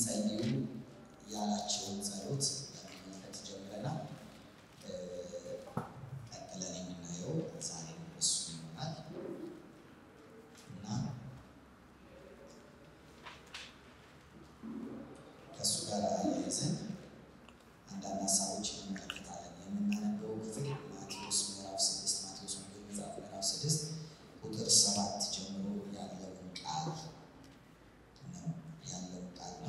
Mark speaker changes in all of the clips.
Speaker 1: እንዲጸልዩ ያላቸውን ጸሎት ለመመልከት ጀምረናል። ቀጥለን የምናየው ዛሬ እሱ ይሆናል እና ከእሱ ጋር አያይዘን አንዳንድ ሀሳቦች እንመለከታለን። የምናነበው ክፍል ማቴዎስ ምዕራፍ ስድስት ማቴዎስ ወንጌል መጽሐፍ ምዕራፍ ስድስት ቁጥር ሰባት ጀምሮ ያለውን ቃል ነው ያለውን ቃል ነው።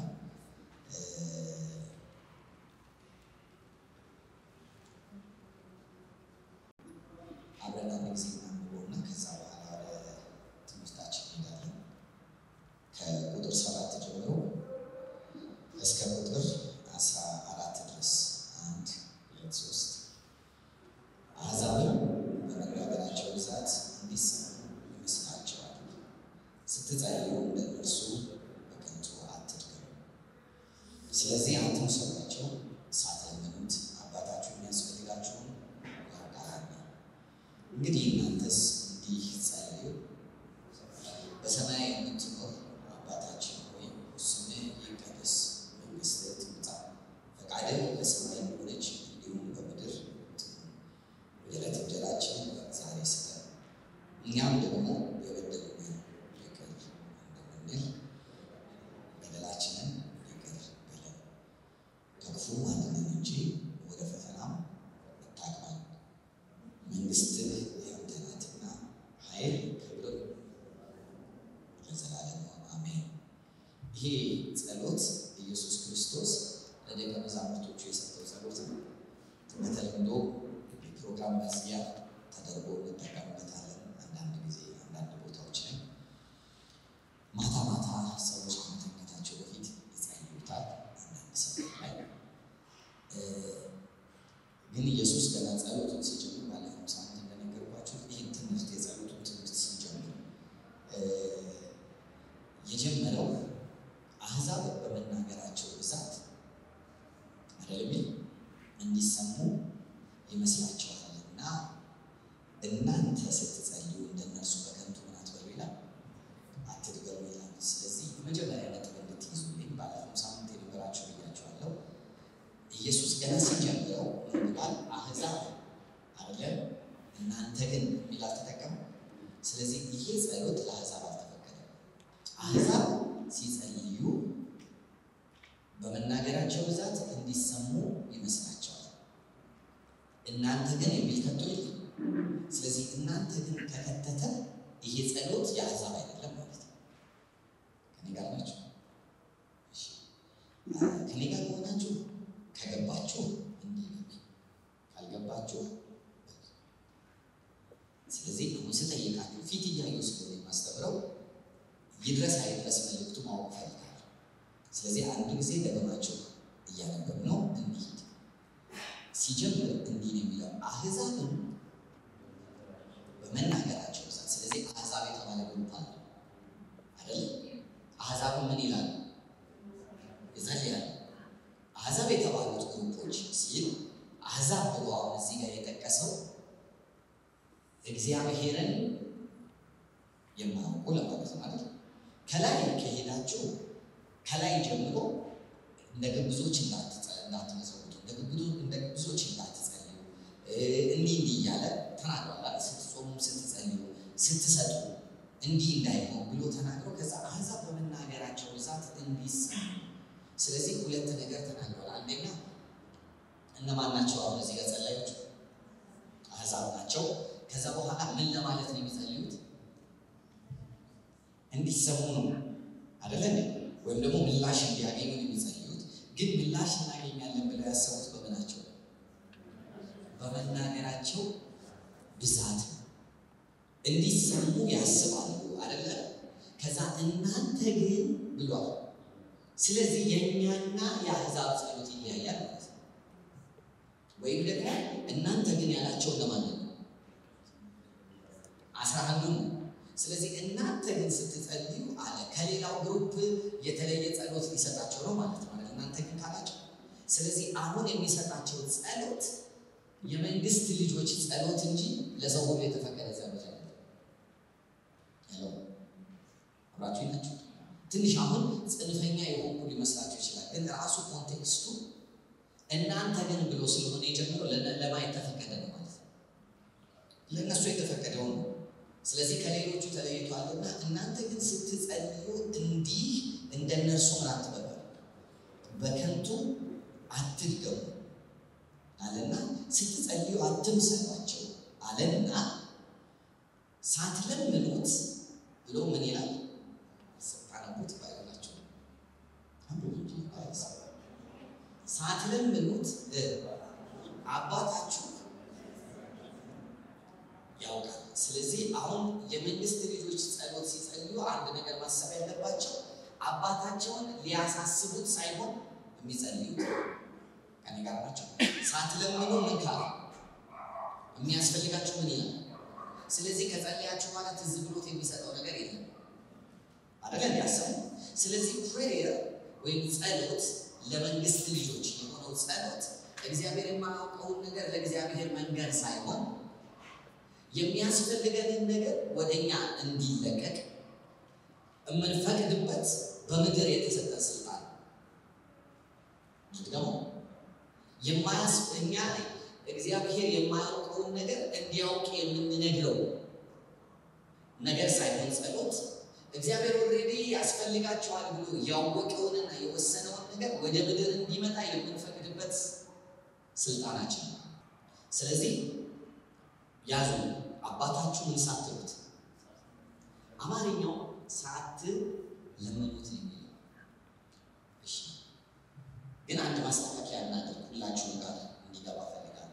Speaker 1: አብረን አንድ ጊዜ እናንብበውና ከዛ በኋላ ወደ ትምህርታችን እንሄዳለን። ከቁጥር ሰባት ጀምሮ እስከ ቁጥር አስራ አራት ድረስ አንድ ሁለት ሶስት አሕዛብም በመናገራቸው ብዛት እንዲሰሙ ይመስላቸዋል። ስትጸልዩ እንደ እነርሱ በከንቱ አትድገሙ። ስለዚህ አትምሰሏቸው፣ ሳትለምኑት አባታችሁ የሚያስፈልጋችሁን ያውቃልና። እንግዲህ እናንተስ እንዲህ ጸልዩ፣ በሰማይ የምትኖር አባታችን ሆይ ስምህ ይቀደስ፣ መንግሥትህ ትምጣ፣ ፈቃድህ በሰማይ እንደሆነች እንዲሁም በምድር ትሁን። የዕለት እንጀራችንን ዛሬ ስጠን፣ እኛም ደግሞ የበደሉንን ይቅር እንደምንል በደላችንን ይቅር በለን፣ ከክፉ አድነን እንጂ ወደ ፈተናም አታግባን፣ መንግሥትህ ያንተ ናትና ኃይል፣ ክብር ለዘላለሙ አሜን። ይሄ ጸሎት ኢየሱስ ክርስቶስ ለደቀ መዛሙርቶቹ የሰጠው ጸሎት ነው። በተለምዶ የፕሮግራም መዝጊያ ተደርጎ እንጠቀምበታለን። አንዳንድ ጊዜ አንዳንድ ቦታዎች ላይ ማታ ማታ ሰዎች ከመተኛታቸው በፊት ይጸልዩታል። አንዳንድ ሰዎች ላይ ግን ኢየሱስ ገና ጸሎቱን ሲጀምር ባለፈው ሳምንት እንደነገርኳቸው ይህን ትምህርት የጸሎቱን ትምህርት ሲጀምር የጀመረው አሕዛብ በመናገራቸው ብዛት አይደለም እንዲሰሙ ይመስላቸዋልና እናንተ ስትጸልዩ እንደነርሱ በከንቱ ምን አትበሉ ይላል፣ አትድገሙ ይላል። ስለዚህ የመጀመሪያ ነጥብ እንድትይዙልኝ ባለፈው ሳምንት የነበራቸው ብያቸዋለሁ። ኢየሱስ ገና ሲጀምረው ምን ይላል? አሕዛብ አይደለም እናንተ ግን የሚል አልተጠቀመም። ስለዚህ ይሄ ጸሎት ለአሕዛብ አልተፈቀደም። አሕዛብ ሲጸልዩ በመናገራቸው ብዛት እንዲሰሙ ይመስላቸዋል። እናንተ ግን የሚል ከቶ የለም። ስለዚህ እናንተ ግን ከከተተ ይሄ ጸሎት የአሕዛብ አይደለም ማለት ነው። ከኔ ጋር ናችሁ? እሺ። ከኔ ጋር ከሆናችሁ ከገባችሁ እንዲህ ነው፣ ካልገባችሁ ስለዚህ አሁን ስጠይቃችሁ ፊት እያየሁ ስለሆነ የማስተምረው ይድረስ አይድረስ መልእክቱ ማወቅ ፈልጋለሁ። ስለዚህ አንድ ጊዜ ደግማችሁ እያነበብ ነው እንሂድ። ሲጀምር እንዲህ ነው የሚለው አሕዛብም በመናገራቸው ብዛት። ስለዚህ አሕዛብ የተባለ ግሩፕ አለ አይደል? አሕዛብም ምን ይላሉ? ይጸልያሉ። አሕዛብ የተባሉት ግሩፖች ሲል አሕዛብ ብሎ አሁን እዚህ ጋር የጠቀሰው እግዚአብሔርን የማያውቁ ለማለት ነው አይደል? ከላይ ከሄዳችሁ ከላይ ጀምሮ እንደ ግብዞች እንዳትመሰውቱ እንደ ግብዞች እንዳትጸልዩ እንዲህ እንዲህ እያለ ተናግሯል። ስትጾሙ፣ ስትጸልዩ፣ ስትሰጡ እንዲህ እንዳይሆን ብሎ ተናግሮ ከዛ አሕዛብ በመናገራቸው ብዛት እንዲሰሙ። ስለዚህ ሁለት ነገር ተናግሯል። አንደኛ እነማን ናቸው? አሁን እዚህ ጋር ጸላዮች አሕዛብ ናቸው። ከዛ በኋላ ምን ለማለት ነው የሚጸልዩት? እንዲሰሙ ነው አደለ? ወይም ደግሞ ምላሽ እንዲያገኙ ነው የሚጸልዩት። ግን ምላሽ እናገኛለን ብለው ያሰቡት በምናቸው? በመናገራቸው ብዛት ነው። እንዲሰሙ ያስባሉ አደለ? ከዛ እናንተ ግን ብሏል። ስለዚህ የእኛና የአሕዛብ ጸሎት ይለያያል ማለት ነው። ወይም ደግሞ እናንተ ግን ያላቸው እነማን ነው? አስራ አንዱን ነው። ስለዚህ እናንተ ግን ስትጸልዩ አለ ከሌላው ግሩፕ የተለየ ጸሎት ሊሰጣቸው ነው ማለት ነው። እናንተ ግን ካላቸው ስለዚህ አሁን የሚሰጣቸው ጸሎት የመንግስት ልጆች ጸሎት እንጂ ለሰው ሁሉ የተፈቀደ ጸሎት አይደለም። ያለው አብራችሁ ናቸው። ትንሽ አሁን ጽንፈኛ የሆንኩ ሊመስላችሁ ይችላል። ራሱ ኮንቴክስቱ እናንተ ግን ብሎ ስለሆነ የጀመረው ለማየት ተፈቀደ ነው ማለት ነው። ለእነሱ የተፈቀደው ነው። ስለዚህ ከሌሎቹ ተለይቷልና እናንተ ግን ስትጸልዩ እንዲህ እንደነርሱ ምን አትበሉ፣ በከንቱ አትድገሙ አለና ስትጸልዩ አትምሰሏቸው አለና ሳትለምኑት ብሎ ምን ይላል? ስታነቡት ባይሆናቸው ሳትለምኑት አባታችሁ ያውቃል። ስለዚህ አሁን የመንግስት ልጆች ጸሎት ሲጸልዩ አንድ ነገር ማሰብ ያለባቸው አባታቸውን ሊያሳስቡት ሳይሆን የሚጸልዩት ከኔ ጋር ናቸው። ሳትለምኑ ምን ካለ የሚያስፈልጋችሁ ምን ይላል? ስለዚህ ከጸለያችሁ በኋላ ትዝ ብሎት የሚሰጠው ነገር የለም አደለ እንዲያሰቡ። ስለዚህ ፕሬየር ወይም ጸሎት ለመንግስት ልጆች የሆነው ጸሎት እግዚአብሔር የማያውቀውን ነገር ለእግዚአብሔር መንገድ ሳይሆን የሚያስፈልገንን ነገር ወደኛ እንዲለቀቅ የምንፈቅድበት በምድር የተሰጠ ስልጣን ደግሞ የማያስእኛ እግዚአብሔር የማያውቀውን ነገር እንዲያውቅ የምንነግረው ነገር ሳይሆን ጸሎት እግዚአብሔር ኦልሬዲ ያስፈልጋቸዋል ብሎ ያወቀውንና የወሰነውን ነገር ወደ ምድር እንዲመጣ የምንፈቅድበት ስልጣናችን ነው። ስለዚህ ያዙ አባታችሁ ምን ሳትሉት፣ አማርኛው ሳት ለምኑት ነው የሚለው። እሺ፣ ግን አንድ ማስተካከያ እናድርግ፣ ሁላችሁም ጋር እንዲገባ ፈልጋለሁ።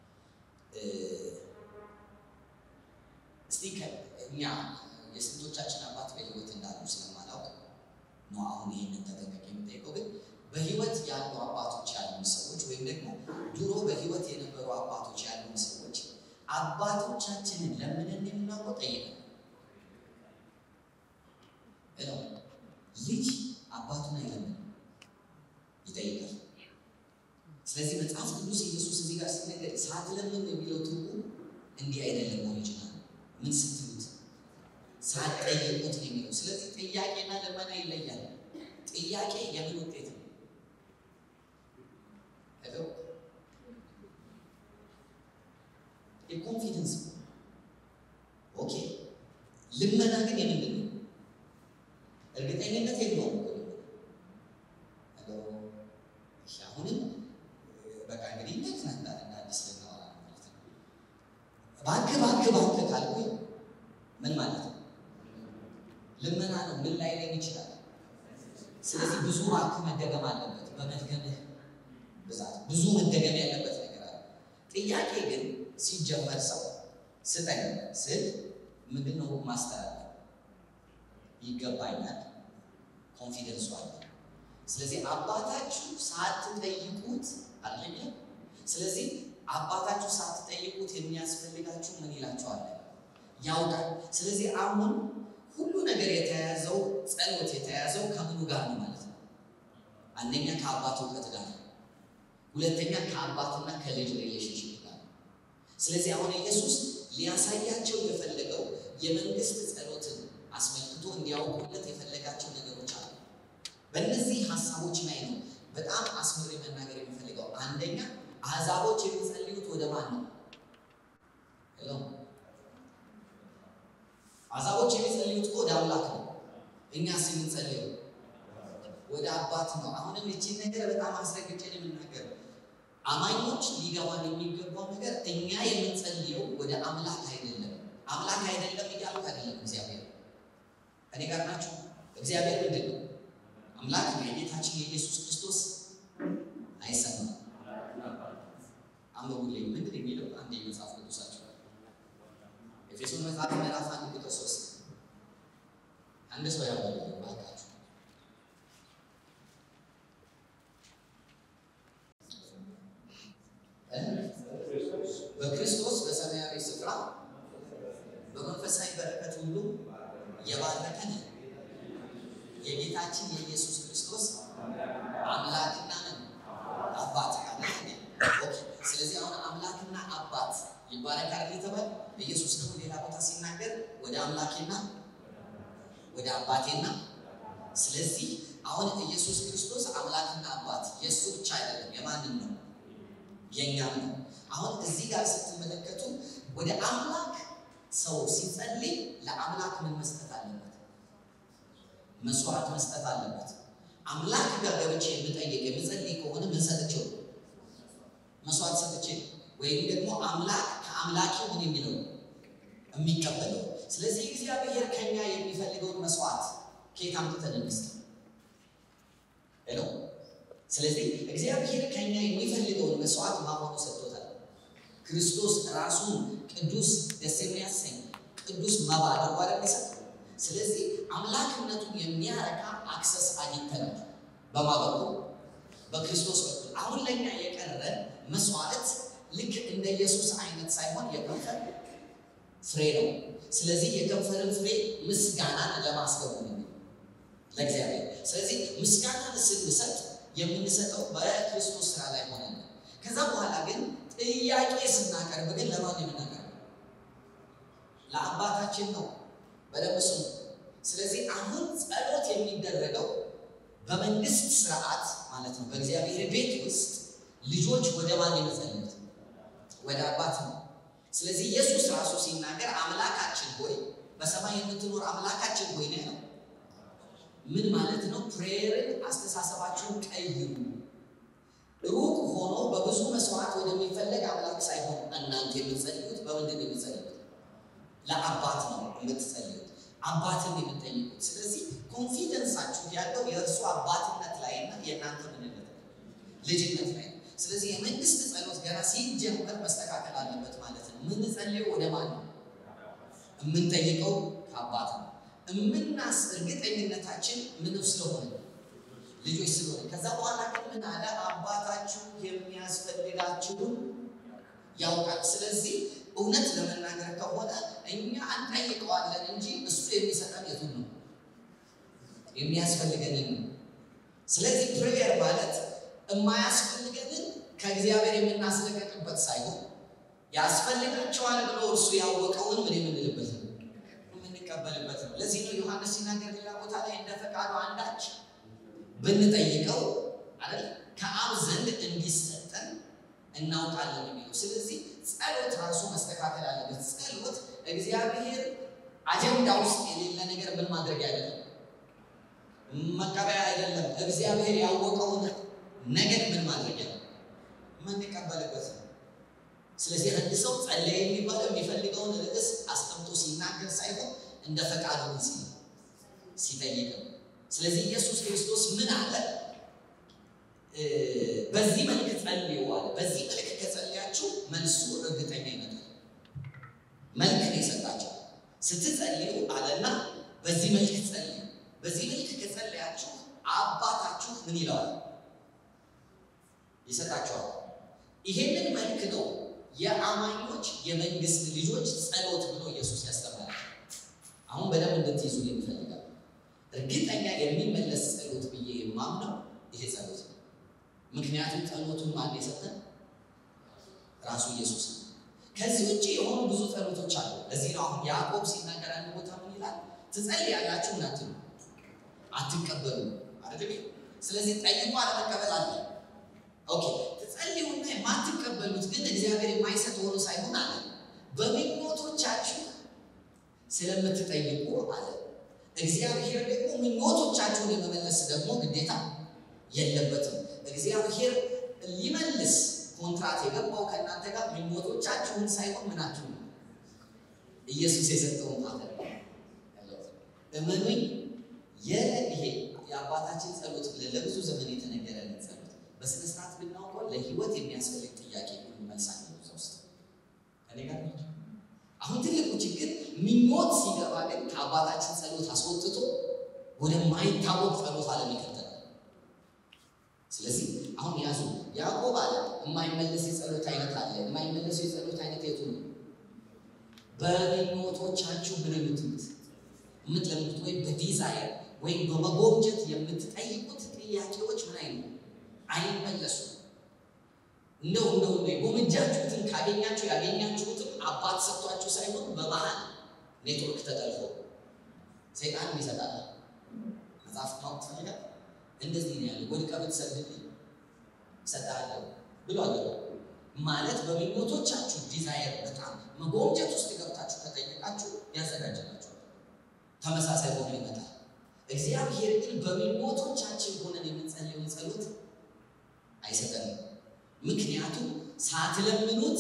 Speaker 1: እስቲ እኛ የስንቶቻችን አባት በህይወት እንዳሉ ስለማላውቅ ነው አሁን ይህንን ተጠንቀቅ የምጠይቀው። ግን በህይወት ያሉ አባቶች ያሉን ሰዎች ወይም ደግሞ ድሮ በህይወት የነበሩ አባቶች ያሉን ሰዎች አባቶቻችንን ለምንን የምናውቀው ጠይቀን ነው። ልጅ አባቱን አይለምን ይጠይቃል። ስለዚህ መጽሐፍ ቅዱስ ኢየሱስ እዚህ ጋር ሲነገር ሳትለምን የሚለው ትርጉም እንዲህ አይደለም። ኦሪጂናል ምን ስትሉት ሳትጠይቁት ነው የሚለው። ስለዚህ ጥያቄና ለመና ይለያል። ጥያቄ የምን ውጤት ነው? የኮንፊደንስ ኦኬ። ልመና ግን የምንድን ነው? እርግጠኝነት የለውም። አሁንም በቃ እንግዲህ እንደዚህ እንደ አዲስ ልናወራ ነው ማለት ነው። እባክህ እባክህ እባክህ ካልኩኝ ምን ማለት ነው? ልመና ነው። ምን ላይ ላይ ይችላል። ስለዚህ ብዙ እባክህ መደገም አለበት። በመድገምህ ብዛት ብዙ መደገም ያለበት ነገር አለ። ጥያቄ ግን ሲጀመር ሰው ስጠኝ ስል ምንድን ነው ማስተላለፍ ይገባኛል፣ ኮንፊደንሱ አለ። ስለዚህ አባታችሁ ሳትጠይቁት አይደለም። ስለዚህ አባታችሁ ሳትጠይቁት የሚያስፈልጋችሁ ምን ይላችኋል? ያውቃል። ስለዚህ አሁን ሁሉ ነገር የተያያዘው ጸሎት የተያያዘው ከምኑ ጋር ነው ማለት ነው? አንደኛ ከአባት እውቀት ጋር ነው። ሁለተኛ ከአባትና ከልጅ ሪሌሽንሽፕ ጋር ነው። ስለዚህ አሁን ኢየሱስ ሊያሳያቸው የፈለገው የመንግስት ጸሎትን አስመልክቶ እንዲያውቁለት የፈለጋቸው ነገሮች አሉ። በእነዚህ ሀሳቦች ላይ ነው በጣም አስምሬ መናገር የሚፈልገው። አንደኛ አሕዛቦች የሚጸልዩት ወደ ማን ነው? ሄሎ አሕዛቦች የሚጸልዩት ወደ አምላክ ነው። እኛስ የምንጸልየው ወደ አባት ነው። አሁንም እቺን ነገር በጣም አስረግጬ የምናገር አማኞች ሊገባን የሚገባው ነገር እኛ የምንጸልየው ወደ አምላክ አይደለም። አምላክ አይደለም እያልኩ አይደለም። እግዚአብሔር እኔ ጋር ናቸው። እግዚአብሔር ምንድን ነው? አምላክ ነው። የጌታችን የኢየሱስ ክርስቶስ አይሰማም። አንብቡልኝ። ምንድን የሚለው አንድ የመጽሐፍ ቅዱሳቸው ኤፌሶን መጽሐፍ ምዕራፍ አንድ ቁጥር ሶስት አንድ ሰው ያበላል ባካችሁ በክርስቶስ በሰማያዊ ስፍራ በመንፈሳዊ በረከት ሁሉ የባረከን የጌታችን የኢየሱስ ክርስቶስ አምላክና አባት አለ። ስለዚህ አሁን አምላክና አባት ይባረካል የተባለ ኢየሱስ ደግሞ ሌላ ቦታ ሲናገር ወደ አምላኬና ወደ አባቴና ስለዚህ አሁን ኢየሱስ ክርስቶስ አምላክና የማንም ነው የእኛም ነው። አሁን እዚህ ጋር ስትመለከቱ ወደ አምላክ ሰው ሲጸልይ ለአምላክ ምን መስጠት አለበት? መስዋዕት መስጠት አለበት። አምላክ ጋር ገብቼ የምጠይቅ የምጸልይ ከሆነ ምን ሰጥቼው? መስዋዕት ሰጥቼ ወይም ደግሞ አምላክ ከአምላኪ ምን የሚለው የሚቀበለው። ስለዚህ እግዚአብሔር ከኛ የሚፈልገውን መስዋዕት ከየት አምጥተን እንስጥ? ሄሎ። ስለዚህ እግዚአብሔር ከኛ የሚፈልገውን መስዋዕት ማሆኑ ሰጥቶታል። ክርስቶስ ራሱን ቅዱስ ደስ የሚያሰኝ ቅዱስ መባ አድርጎ አይደል የሰጠው? ስለዚህ አምላክነቱን የሚያረካ አክሰስ አግኝተናል። በማ በኩል በክርስቶስ በኩል አሁን ለእኛ የቀረን መስዋዕት ልክ እንደ ኢየሱስ አይነት ሳይሆን የከንፈር ፍሬ ነው። ስለዚህ የከንፈርን ፍሬ ምስጋናን ለማስገቡ ነው ለእግዚአብሔር። ስለዚህ ምስጋናን ስንሰጥ የምንሰጠው በክርስቶስ ስራ ላይ ሆነ ነው። ከዛ በኋላ ግን ጥያቄ ስናቀርብ ግን ለማን የምናቀርበው? ለአባታችን ነው። በደንብ ስሙ። ስለዚህ አሁን ጸሎት የሚደረገው በመንግስት ስርዓት ማለት ነው። በእግዚአብሔር ቤት ውስጥ ልጆች ወደ ማን የመጸለዩት? ወደ አባት ነው። ስለዚህ ኢየሱስ ራሱ ሲናገር አምላካችን ሆይ በሰማይ የምትኖር አምላካችን ሆይ ነው ያለው። ምን ማለት ነው? ፕሬየርን አስተሳሰባችሁን ቀይሩ። ሩቅ ሆኖ በብዙ መስዋዕት ወደሚፈለግ አምላክ ሳይሆን እናንተ የምትጸልዩት በምንድን ነው የምትጸልዩት? ለአባት ነው የምትጸልዩት፣ አባትን የምትጠይቁት። ስለዚህ ኮንፊደንሳችሁ ያለው የእርሱ አባትነት ላይ እና የእናንተ ምንነት ልጅነት ላይ ነው። ስለዚህ የመንግስት ጸሎት ገና ሲጀመር መስተካከል አለበት ማለት ነው። የምንጸልየው ወደ ማን ነው? የምንጠይቀው ከአባት ነው። የምናስ እርግጠኝነታችን ምን ስለሆነ ልጆች ስለሆነ። ከዛ በኋላ ግን ምን አለ? አባታችሁ የሚያስፈልጋችሁን ያውቃል። ስለዚህ እውነት ለመናገር ከሆነ እኛ እንጠይቀዋለን እንጂ እሱ የሚሰጠን የቱን ነው? የሚያስፈልገንን ነው። ስለዚህ ፕሬየር ማለት የማያስፈልገንን ከእግዚአብሔር የምናስለቀቅበት ሳይሆን ያስፈልጋቸዋል ብሎ እርሱ ያወቀውን ምን የምንልበት ነው የምንቀበልበት ነው። ለዚህ ነው ዮሐንስ ሲናገር ሌላ ቦታ ላይ እንደ ፈቃዱ አንዳች ብንጠይቀው አይደል ከአብ ዘንድ እንዲሰጠን እናውቃለን የሚለው። ስለዚህ ጸሎት ራሱ መስተካከል አለበት። ጸሎት እግዚአብሔር አጀንዳ ውስጥ የሌለ ነገር ምን ማድረግ አይደለም፣ መቀበያ አይደለም። እግዚአብሔር ያወቀውን ነገር ምን ማድረግ ያለ የምንቀበልበት ነው። ስለዚህ አንድ ሰው ጸለየ የሚባለው የሚፈልገውን ርዕስ አስቀምጦ ሲናገር ሳይሆን እንደ ፈቃዱ ሲል ሲጠይቅ ነው። ስለዚህ ኢየሱስ ክርስቶስ ምን አለ? በዚህ መልክ ጸልዩ አለ። በዚህ መልክ ከጸለያችሁ መልሱ እርግጠኛ ይመጣል። መልክ ነው የሰጣቸው። ስትጸልዩ አለና በዚህ መልክ ጸልዩ። በዚህ መልክ ከጸለያችሁ አባታችሁ ምን ይለዋል? ይሰጣቸዋል። ይሄንን መልክ ነው የአማኞች የመንግስት ልጆች ጸሎት ብሎ ኢየሱስ ያስተምራል። አሁን በደንብ እንድትይዙ ይፈልጋል። እርግጠኛ የሚመለስ ጸሎት ብዬ የማምነው ይሄ ጸሎት ነው። ምክንያቱም ጸሎቱን ማን የሰጠን? ራሱ ኢየሱስ ነው። ከዚህ ውጭ የሆኑ ብዙ ጸሎቶች አሉ። ለዚህ ነው አሁን ያዕቆብ ሲናገር አንድ ቦታ ምን ይላል? ትጸልያላችሁ እናትሉ አትቀበሉ አይደል? ስለዚህ ጠይቁ አለመቀበል አለ። ኦኬ ትጸልዩና የማትቀበሉት ግን እግዚአብሔር የማይሰጥ ሆኖ ሳይሆን አለ በምኞቶቻችሁ ስለምትጠይቁ አለ እግዚአብሔር ደግሞ ምኞቶቻችሁን የመመለስ ደግሞ ግዴታ የለበትም። እግዚአብሔር ሊመልስ ኮንትራት የገባው ከእናንተ ጋር ምኞቶቻችሁን ሳይሆን ምናችሁ ነው ኢየሱስ የሰጠውን ፓተር እመኑኝ። ይሄ የአባታችን ጸሎት ብለን ለብዙ ዘመን የተነገረልን ጸሎት በስነ ስርዓት ብናውቀው ለህይወት የሚያስፈልግ ጥያቄ ሁሉ መልሳል እዛ ውስጥ ከኔ ጋር ናቸው። አሁን ትልቁ ችግር ምኞት ሲገባ ግን ከአባታችን ጸሎት አስወጥቶ ወደማይታወቅ ጸሎት አለም ይከተላል። ስለዚህ አሁን ያዙ። ያዕቆብ አለ የማይመለስ የጸሎት አይነት አለ። የማይመለስ የጸሎት አይነት የቱ ነው? በምኞቶቻችሁ ምን የምትሉት የምትለምቱት ወይም በዲዛይር ወይም በመጎምጀት የምትጠይቁት ጥያቄዎች ምን አይነት አይመለሱም። እንደው እንደው የጎመጃችሁትን ካገኛችሁ ያገኛችሁትም አባት ሰጥቷችሁ ሳይሆን በመሀል ኔትወርክ ተጠልፎ ሰይጣን ይሰጣል። መጽሐፍ ማወቅ ትፈልጋል። እንደዚህ ነው ያለ ወድቀ ብትሰግድልኝ እሰጥሃለሁ ብሏል። ማለት በምኞቶቻችሁ ዲዛይር በጣም መጎምጀት ውስጥ ገብታችሁ ከጠየቃችሁ ያዘጋጅላችኋል። ተመሳሳይ ሆኖ ይመጣል። እግዚአብሔር ግን በምኞቶቻችን ሆነን የምንጸልየውን ጸሎት አይሰጠንም። ምክንያቱም ሳትለምኑት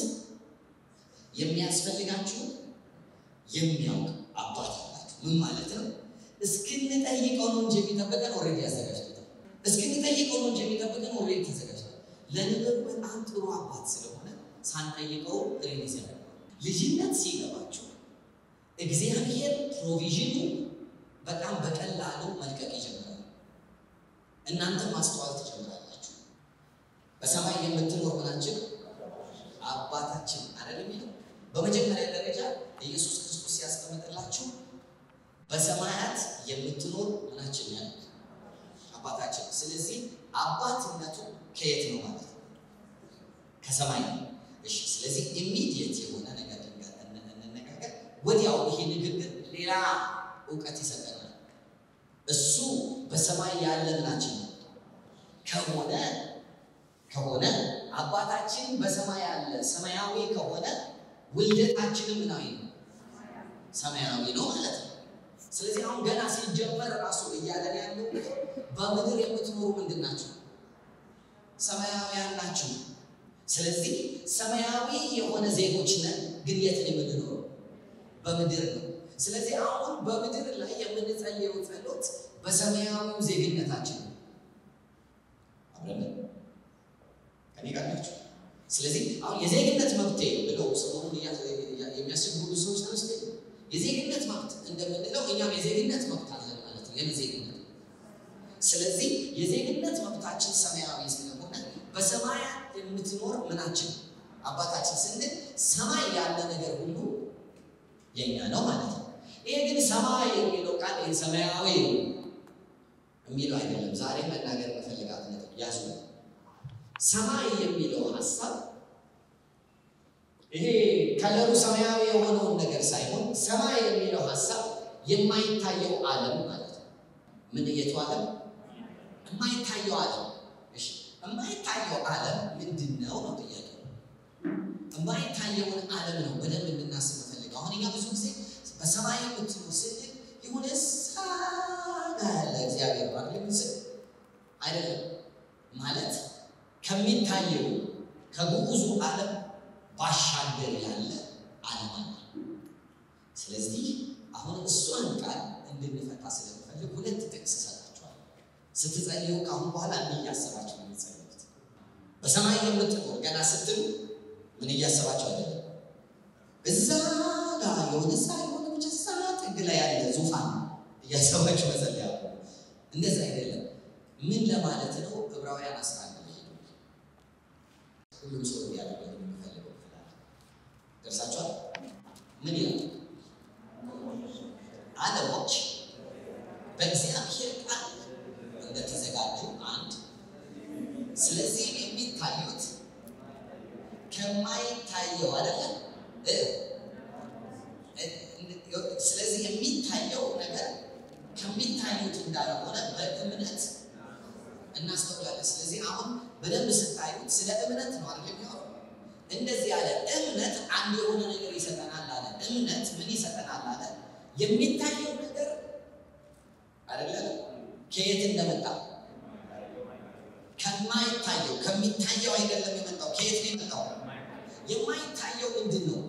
Speaker 1: የሚያስፈልጋችሁን የሚያውቅ አባት አላችሁ። ምን ማለት ነው? እስክንጠይቀው ነው እንጂ የሚጠብቀን ኦልሬዲ ያዘጋጅቶታል። እስክንጠይቀው ነው እንጂ የሚጠብቀን ኦልሬዲ ተዘጋጅቷል። ለነገሩ በጣም ጥሩ አባት ስለሆነ ሳንጠይቀው ሪሊዝ ያደርገዋል። ልጅነት ሲገባችሁ እግዚአብሔር ፕሮቪዥኑ በጣም በቀላሉ መልቀቅ ይጀምራል። እናንተ ማስተዋል ትጀምራላችሁ። በሰማይ የምትኖር ምናችን አባታችን አይደል የሚለው በመጀመሪያ ደረጃ ኢየሱስ ክርስቶስ ሲያስቀምጥላችሁ በሰማያት የምትኖር ምናችን ያለ አባታችን። ስለዚህ አባትነቱ ከየት ነው ማለት ነው? ከሰማይ ነው። እሺ፣ ስለዚህ ኢሚዲየት የሆነ ነገር እንነጋገር። ወዲያው ይሄ ንግግር ሌላ እውቀት ይሰጠናል። እሱ በሰማይ ያለ ምናችን ነው ከሆነ ከሆነ አባታችን በሰማይ ያለ ሰማያዊ ከሆነ ውልደታችንም ምናዊ ነው ሰማያዊ ነው ማለት ነው። ስለዚህ አሁን ገና ሲጀመር ራሱ እያለን ያለው በምድር የምትኖሩ ምንድን ናቸው? ሰማያውያን ናችሁ። ስለዚህ ሰማያዊ የሆነ ዜጎች ነን፣ ግን የት ነው የምንኖረው? በምድር ነው። ስለዚህ አሁን በምድር ላይ የምንጸልየው ጸሎት በሰማያዊው ዜግነታችን ነው። አብረን ከኔ ጋር ናቸው። ስለዚህ አሁን የዜግነት መብቴ ብለው ሰሞኑን የሚያስቸግሩ ሰዎች ተነስተ የዜግነት መብት እንደምንለው እኛም የዜግነት መብት አለን ማለት ነው። የምን ዜግነት? ስለዚህ የዜግነት መብታችን ሰማያዊ ስለሆነ በሰማያት የምትኖር ምናችን አባታችን ስንል ሰማይ ያለ ነገር ሁሉ የኛ ነው ማለት ነው። ይሄ ግን ሰማይ የሚለው ቃል ይሄ ሰማያዊ የሚለው አይደለም። ዛሬ መናገር መፈልጋት ነጥብ ያዙ። ሰማይ የሚለው ሀሳብ ይሄ ከለሩ ሰማያዊ የሆነውን ነገር ሳይሆን ሰማይ የሚለው ሀሳብ የማይታየው ዓለም ማለት ነው። ምን የቱ ዓለም? የማይታየው ዓለም። እሺ፣ የማይታየው ዓለም ምንድን ነው ነው ጥያቄ። የማይታየውን ዓለም ነው በደንብ እንድናስብ ፈልገው። አሁን እኛ ብዙ ጊዜ በሰማይ የምትኖር ስንል የሆነ ሳጋ ያለ እግዚአብሔር ባለ ምስል አይደለም ማለት ከሚታየው ከግዑዙ ዓለም ባሻገር ያለ ዓለም አለ። ስለዚህ አሁን እሷን ቃል እንድንፈታ ስለምፈልግ ሁለት ጥቅስ እሰጣችኋለሁ። ስትጸልዩ ከአሁን በኋላ እንዲህ እያሰባችሁ ነው የምትጸልዩት። በሰማይ የምትኖር ገና ስትሉ ምን እያሰባችሁ አይደለም። እዛ ጋር የሆነ ሳ የሆነ ብቻ ሳ ጥግ ላይ ያለ ዙፋን እያሰባችሁ መጸለያ እንደዛ አይደለም። ምን ለማለት ነው? ዕብራውያን አስራ አንድ ላይ ሄዱ። ሁሉም ሰው እንዲያደርገው የሚፈልገው ክፍላል ደርሳችኋል። ምን ይላል? ዓለሞች በእግዚአብሔር ቃል እንደተዘጋጁ አንድ፣ ስለዚህ የሚታዩት ከማይታየው አይደለም። ስለዚህ የሚታየው ነገር ከሚታዩት እንዳልሆነ በእምነት እናስተውላለን። ስለዚህ አሁን በደንብ ስታዩት ስለ እምነት ነው አይደል የሚሆነው። እንደዚህ ያለ እምነት አንድ የሆነ ነገር ይሰጠናል አለ። እምነት ምን ይሰጠናል አለ? የሚታየው ነገር አይደለም ከየት እንደመጣ ከማይታየው ከሚታየው አይደለም የመጣው። ከየት ነው የመጣው? የማይታየው ምንድን ነው?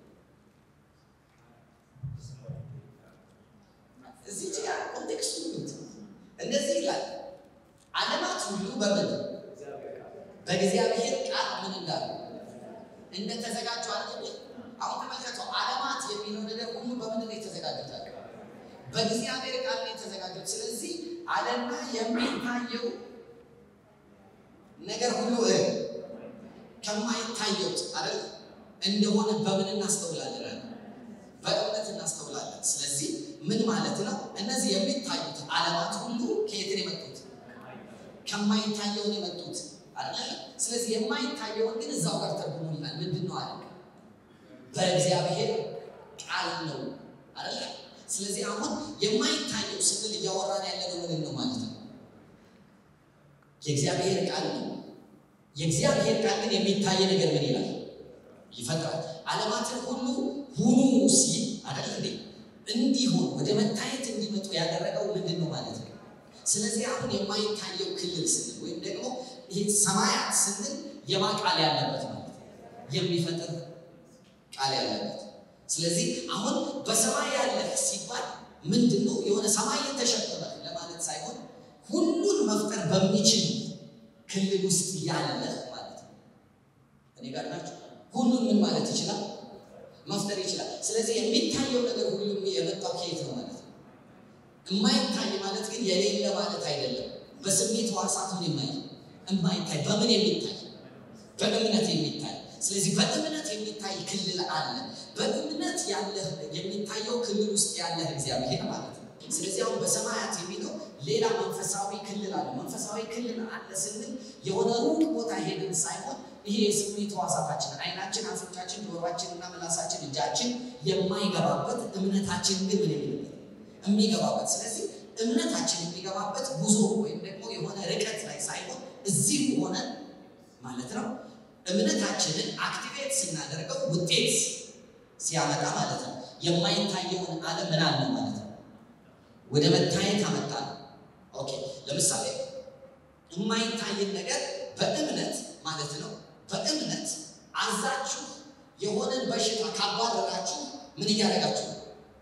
Speaker 1: እዚህ ጋር ኮንቴክስቱ እንደዚህ ይላል ዓለማት ሁሉ በምን በእግዚአብሔር ቃል ምን እንዳሉ እንደተዘጋጁ አለ። አሁን ተመልከተው፣ ዓለማት የሚለው ነገር ሁሉ በምን ነው የተዘጋጁት? በእግዚአብሔር ቃል ነው የተዘጋጁት። ስለዚህ ዓለምና የሚታየው ነገር ሁሉ ከማይታየው አይደል እንደሆነ በምን እናስተውላለን? በእምነት እናስተውላለን። ስለዚህ ምን ማለት ነው? እነዚህ የሚታዩት ዓለማት ሁሉ ከየት ነው የመጡት? ከማይታየውን የመጡት አይደል? ስለዚህ የማይታየውን ግን እዛው ጋር ተርጉሞልናል። ምንድን ነው አለ? በእግዚአብሔር ቃል ነው አይደል? ስለዚህ አሁን የማይታየው ስንል እያወራን ያለነው ምን ነው ማለት ነው? የእግዚአብሔር ቃል ነው። የእግዚአብሔር ቃል ግን የሚታይ ነገር ምን ይላል? ይፈጥራል። ዓለማትን ሁሉ ሁኑ ሲል አይደል እንዴ? እንዲሆን ወደ መታየት እንዲመጡ ያደረገው ምንድን ነው ማለት ነው? ስለዚህ አሁን የማይታየው ክልል ስንል ወይም ደግሞ ይህ ሰማያት ስንል የማ ቃል ያለበት ማለት ነው? የሚፈጥር ቃል ያለበት። ስለዚህ አሁን በሰማይ ያለህ ሲባል ምንድን ነው? የሆነ ሰማይን ተሸክመህ ለማለት ሳይሆን ሁሉን መፍጠር በሚችል ክልል ውስጥ ያለህ ማለት ነው። እኔ ጋር ናቸው። ሁሉን ምን ማለት ይችላል? መፍጠር ይችላል። ስለዚህ የሚታየው ነገር ሁሉም የመጣው ከየት ነው ማለት ነው? የማይታይ ማለት ግን የሌለ ማለት አይደለም። በስሜት ሕዋሳት ምን የማይ የማይታይ በምን የሚታይ በእምነት የሚታይ ስለዚህ በእምነት የሚታይ ክልል አለ። በእምነት ያለህ የሚታየው ክልል ውስጥ ያለህ እግዚአብሔር ማለት ነው። ስለዚህ አሁን በሰማያት የሚለው ሌላ መንፈሳዊ ክልል አለ። መንፈሳዊ ክልል አለ ስንል የሆነ ሩቅ ቦታ ሄድን ሳይሆን ይሄ የስሜት ሕዋሳታችን ዓይናችን፣ አፍንጫችን፣ ጆሮአችን እና ምላሳችን፣ እጃችን የማይገባበት እምነታችን ግን ምን የሚልበት የሚገባበት ስለዚህ እምነታችን የሚገባበት ጉዞ ወይም ደግሞ የሆነ ርቀት ላይ ሳይሆን እዚህ ሆነ ማለት ነው። እምነታችንን አክቲቬት ስናደርገው ውጤት ሲያመጣ ማለት ነው። የማይታየውን ዓለም ምን አለ ማለት ነው ወደ መታየት አመጣ ነው። ኦኬ ለምሳሌ የማይታየን ነገር በእምነት ማለት ነው። በእምነት አዛችሁ የሆነን በሽታ ካባረራችሁ ምን እያደረጋችሁ ነው?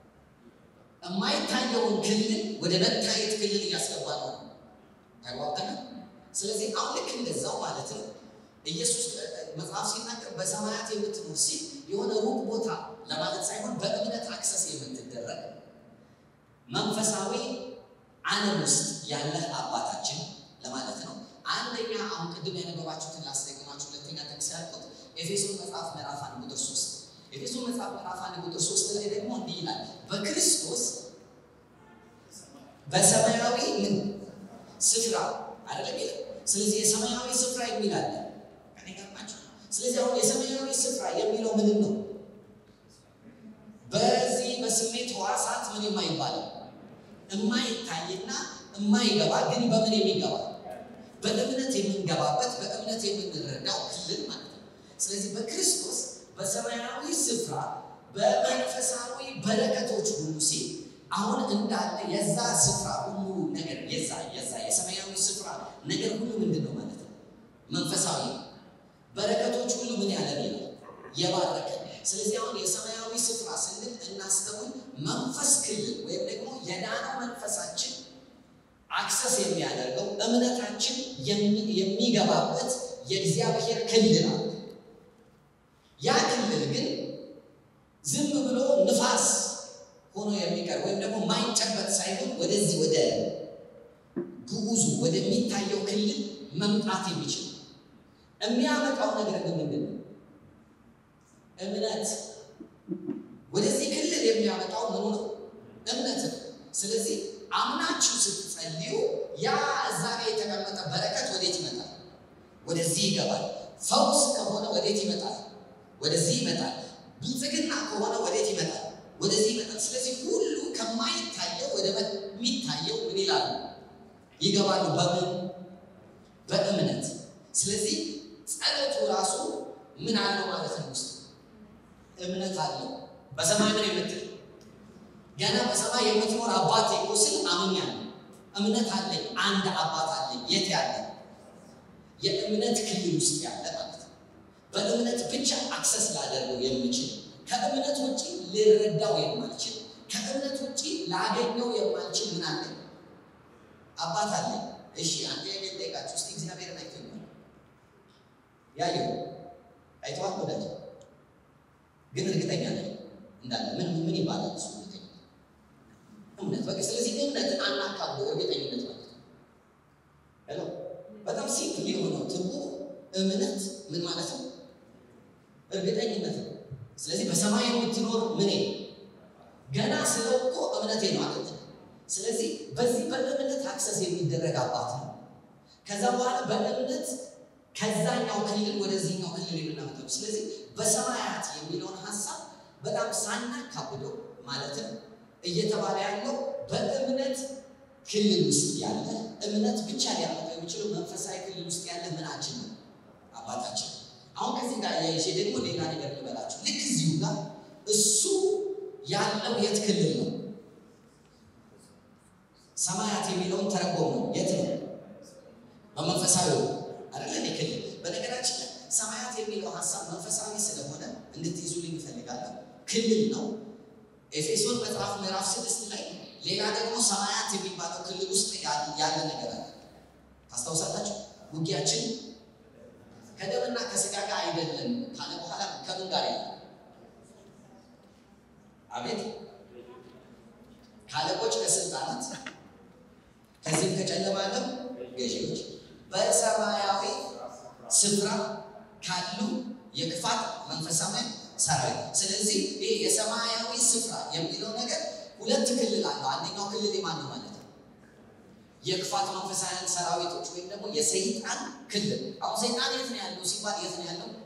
Speaker 1: የማይታየውን ክልል ወደ መታየት ክልል እያስገባ ነው። ተግባብተናል። ስለዚህ አሁን ልክ እንደዛው ማለት ነው ኢየሱስ መጽሐፍ ሲናገር በሰማያት የምትኖር ሲል የሆነ ሩቅ ቦታ ለማለት ሳይሆን በእምነት አክሰስ የምትደረግ መንፈሳዊ ዓለም ውስጥ ያለህ አባታችን ለማለት ነው። አንደኛ አሁን ቅድም ያነበባችሁትን ላስደግማችሁ። ሁለተኛ ጥቅስ ያልኩት ኤፌሶን መጽሐፍ ምዕራፍ አንድ ቁጥር ሶስት ኤፌሶን መጽሐፍ ምዕራፍ አንድ ቁጥር ሶስት ላይ ደግሞ እንዲህ ይላል በክርስቶስ በሰማያዊ ምን ስፍራ አይደለም ይላል። ስለዚህ የሰማያዊ ስፍራ የሚል አለ ከኔ ጋር ናቸው። ስለዚህ አሁን የሰማያዊ ስፍራ የሚለው ምንም ነው በዚህ በስሜት ሕዋሳት ምን የማይባለው የማይታይና የማይገባ ግን በምን የሚገባ በእምነት የምንገባበት በእምነት የምንረዳው ክልል ማለት ነው። ስለዚህ በክርስቶስ በሰማያዊ ስፍራ በመንፈሳዊ በረከቶች ሁሉ ሲል አሁን እንዳለ የዛ ስፍራ ሁሉ ነገር የዛ የዛ የሰማያዊ ስፍራ ነገር ሁሉ ምንድን ነው ማለት ነው? መንፈሳዊ በረከቶች ሁሉ ምን ያለ ነው የባረከ። ስለዚህ አሁን የሰማያዊ ስፍራ ስንል እናስተውል፣ መንፈስ ክልል ወይም ደግሞ የዳነው መንፈሳችን አክሰስ የሚያደርገው እምነታችን የሚገባበት የእግዚአብሔር ክልል አለ። ያ ክልል ግን ዝም ብሎ ንፋስ ሆኖ የሚቀር ወይም ደግሞ ማይጨበጥ ሳይሆን ወደዚህ ወደ ግዑዙ ወደሚታየው ክልል መምጣት የሚችል የሚያመጣው ነገር ግን ምንድን ነው? እምነት። ወደዚህ ክልል የሚያመጣው ምኑ ነው? እምነት ነው። ስለዚህ አምናችሁ ስትጸልዩ ያ እዛ ላይ የተቀመጠ በረከት ወዴት ይመጣል? ወደዚህ ይገባል። ፈውስ ከሆነ ወዴት ይመጣል? ወደዚህ ይመጣል። ብልጽግና ከሆነ ወዴት ይመጣል? ወደዚህ ይመጣል። ስለዚህ ሁሉ ከማይታየው ወደ የሚታየው ምን ይላሉ? ይገባሉ። በምን? በእምነት። ስለዚህ ጸሎቱ ራሱ ምን አለው ማለት ነው? ውስጥ እምነት አለው። በሰማይ ምን የምትል ገና በሰማይ የምትኖር አባቴ እኮ ስል አምኛለሁ። እምነት አለኝ። አንድ አባት አለኝ። የት ያለ? የእምነት ክልል ውስጥ ያለ ማለት ነው። በእምነት ብቻ አክሰስ ላደርገው የምችል ከእምነት ውጭ ልረዳው የማልችል ከእምነት ውጭ ላገኘው የማልችል ምን አለ? አባት አለ። እሺ አንተ የኔ ጠይቃችሁ እስቲ እግዚአብሔርን አይቶ ያየው አይተዋል ወዳጅ ግን እርግጠኛ ነኝ እንዳለ ምን ምን ይባላል እሱ እርግጠኛ እምነት በቃ ስለዚህ እምነትን አናካብሎ እርግጠኝነት ማለት ነው ሄሎ በጣም ሲምፕል የሆነው ትርጉሙ እምነት ምን ማለት ነው እርግጠኝነት ነው ስለዚህ በሰማይ የምትኖር ምን ገና ስለው እኮ እምነቴ ነው ማለት ነው። ስለዚህ በዚህ በእምነት አክሰስ የሚደረግ አባት ነው። ከዛ በኋላ በእምነት ከዛኛው ክልል ወደዚህኛው ክልል የምናመጣው ስለዚህ በሰማያት የሚለውን ሀሳብ በጣም ሳናካብደው ማለትም እየተባለ ያለው በእምነት ክልል ውስጥ ያለ እምነት ብቻ ሊያመጣው የሚችለው መንፈሳዊ ክልል ውስጥ ያለ ምናችን ነው አያይዤ ደግሞ ሌላ ነገር ልበላችሁ። ልክ እዚሁ ጋር እሱ ያለው የት ክልል ነው? ሰማያት የሚለውን ተረጎም ነው። የት ነው? በመንፈሳዊ አይደለ እንዴ ክልል። በነገራችን ላይ ሰማያት የሚለው ሀሳብ መንፈሳዊ ስለሆነ እንድትይዙልኝ ይፈልጋለሁ። ክልል ነው። ኤፌሶን መጽሐፍ ምዕራፍ ስድስት ላይ ሌላ ደግሞ ሰማያት የሚባለው ክልል ውስጥ ያለ ነገር አለ። ታስታውሳላችሁ? ውጊያችን ከደምና ከስጋ ጋር አይደለም ካለ በኋላ ከምን ጋር ያለ አቤት ከአለቆች ከስልጣናት ከዚህም ከጨለማ ዓለም ገዢዎች በሰማያዊ ስፍራ ካሉ የክፋት መንፈሳውያን ሰራዊት። ስለዚህ ይህ የሰማያዊ ስፍራ የሚለው ነገር ሁለት ክልል አለው። አንደኛው ክልል የማን ነው ማለት ነው? የክፋት መንፈሳውያን ሰራዊቶች ወይም ደግሞ የሰይጣን ክልል። አሁን ሰይጣን የት ነው ያለው ሲባል የት ነው ያለው?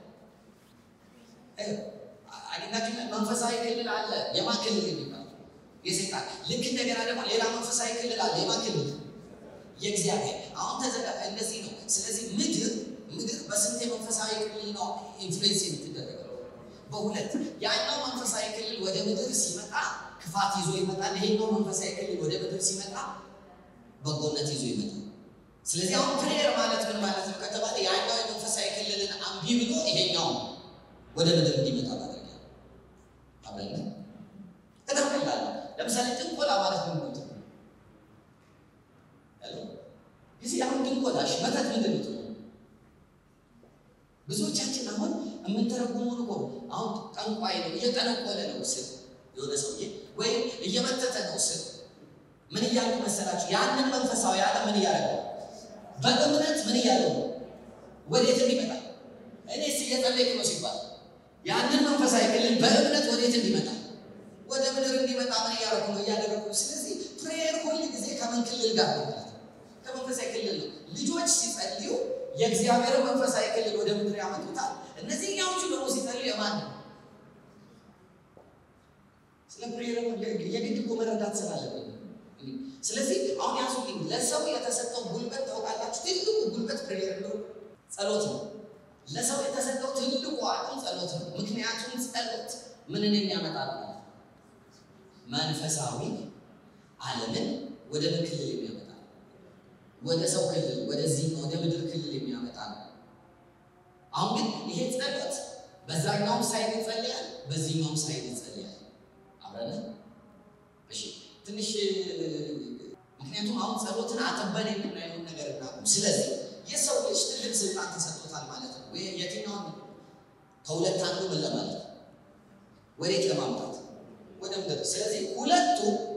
Speaker 1: አግኝታችሁ መንፈሳዊ ክልል አለ። የማ ክልል የሚባል የሰይጣን ልክ እንደገና ደግሞ ሌላ መንፈሳዊ ክልል አለ። የማ ክልል? የእግዚአብሔር። አሁን ተዘጋ እንደዚህ ነው። ስለዚህ ምድር ምድር በስንት የመንፈሳዊ ክልል ነው ኢንፍሉዌንስ የምትደረገው? በሁለት። ያኛው መንፈሳዊ ክልል ወደ ምድር ሲመጣ ክፋት ይዞ ይመጣል። ይሄኛው መንፈሳዊ ክልል ወደ ምድር ሲመጣ በጎነት ይዞ ይመጣል። ስለዚህ አሁን ፕሬየር ማለት ምን ማለት ነው ከተባለ ያኛው የመንፈሳዊ ክልልን አምቢ ብሎ ይሄኛው ወደ ምድር እንዲመጣ ማድረግ ነው። አብረን በጣም ቀላል ነው። ለምሳሌ ጥንቆላ ማለት ምን ማለት ነው? ጊዜ አሁን ጥንቆላሽ መተት ምንድን ነው? ብዙዎቻችን አሁን የምንተረጉመው እኮ አሁን ጠንቋይ ነው እየጠነቆለ ነው ስል የሆነ ሰውዬ ወይም እየመተተ ነው ስል ምን እያሉ መሰላችሁ? ያንን መንፈሳዊ ዓለም ምን እያደረገ በእምነት ምን እያለ ነው? ወዴት እንዲመጣ እኔስ እየጸለይኩ ነው ሲባል ያንን መንፈሳዊ ክልል በእምነት ወዴት እንዲመጣ ወደ ምድር እንዲመጣ ምን እያደረጉ ነው? እያደረጉ ስለዚህ ፕሬየር ሁል ጊዜ ከምን ክልል ጋር ነው? ከመንፈሳዊ ክልል ነው። ልጆች ሲጸልዩ የእግዚአብሔር መንፈሳዊ ክልል ወደ ምድር ያመጡታል። እነዚህኛዎቹ ደግሞ ሲጸልዩ የማን ነው? ስለ ፕሬየር የግድ እኮ መረዳት ስላለብን ስለዚህ አሁን ያዙልኝ። ለሰው የተሰጠው ጉልበት ታውቃላችሁ? ትልቁ ጉልበት ፕሬየር ነው፣ ጸሎት ነው። ለሰው የተሰጠው ትልቁ አቅም ጸሎት ነው። ምክንያቱም ጸሎት ምንን የሚያመጣ ነው? መንፈሳዊ ዓለምን ወደ ምን ክልል የሚያመጣ ነው? ወደ ሰው ክልል፣ ወደዚህ ወደ ምድር ክልል የሚያመጣ ነው። አሁን ግን ይሄ ጸሎት በዛኛውም ሳይድ ይጸልያል፣ በዚህኛውም ሳይድ ይጸልያል። አብረን እሺ ትንሽ ምክንያቱም አሁን ጸሎትን አጥበን የምናየውን ነገር እናቁም። ስለዚህ የሰው ልጅ ትልቅ ስልጣን ተሰጥቶታል ማለት ነው። ወይ የትኛውን ከሁለት አንዱ ምን ለማለት ነው? ወዴት ለማምጣት ወደ ምድር። ስለዚህ ሁለቱ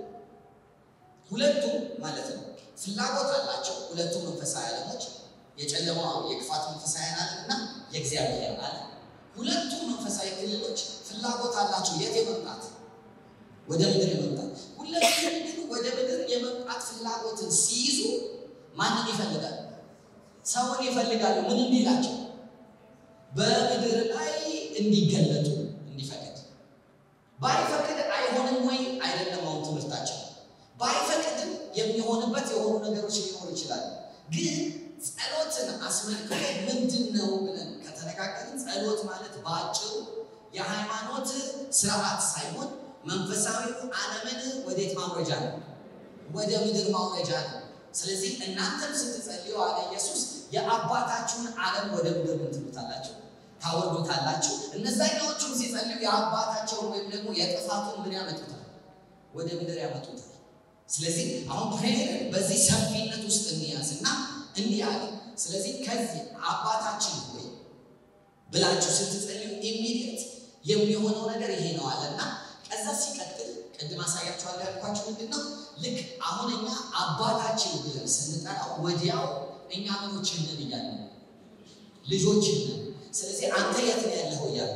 Speaker 1: ሁለቱ ማለት ነው ፍላጎት አላቸው። ሁለቱ መንፈሳዊ ዓለሞች የጨለማው የክፋት መንፈሳዊ ዓለም እና የእግዚአብሔር ዓለም ሁለቱ መንፈሳዊ ክልሎች ፍላጎት አላቸው የት የመምጣት ወደ ምድር የመምጣት ሁለቱም ግን ወደ ምድር የመምጣት ፍላጎትን ሲይዙ ማንን ይፈልጋሉ? ሰውን ይፈልጋሉ። ምን እንዲላቸው? በምድር ላይ እንዲገለጡ እንዲፈቅድ። ባይፈቅድ አይሆንም ወይ? አይደለም። አሁን ትምህርታቸው ባይፈቅድም የሚሆንበት የሆኑ ነገሮች ሊኖሩ ይችላሉ። ግን ጸሎትን አስመልክቶ ምንድን ነው ብለን ከተነጋገርን ጸሎት ማለት በአጭሩ የሃይማኖት ስርዓት ሳይሆን መንፈሳዊው ዓለምን ወዴት ማውረጃ ነው? ወደ ምድር ማውረጃ ነው። ስለዚህ እናንተም ስትጸልዩ አለ ኢየሱስ የአባታችሁን ዓለም ወደ ምድር ምን ትሉታላችሁ? ታወርዱታላችሁ። እነዛኛዎቹም ሲጸልዩ የአባታቸውን ወይም ደግሞ የጥፋቱን ምን ያመጡታል? ወደ ምድር ያመጡታል። ስለዚህ አሁን ፕሬየር በዚህ ሰፊነት ውስጥ እንያዝና እንዲህ አለ። ስለዚህ ከዚህ አባታችን ሆይ ብላችሁ ስትጸልዩ ኢሚዲየት የሚሆነው ነገር ይሄ ነው አለና ከዛ ሲቀጥል ቅድም አሳያችኋለሁ ያልኳችሁ ምንድን ነው? ልክ አሁን እኛ አባታችን ብለን ስንጠራው ወዲያው እኛ ምኖችን ነን እያለ ልጆችን ነን። ስለዚህ አንተ የት ነው ያለኸው እያለ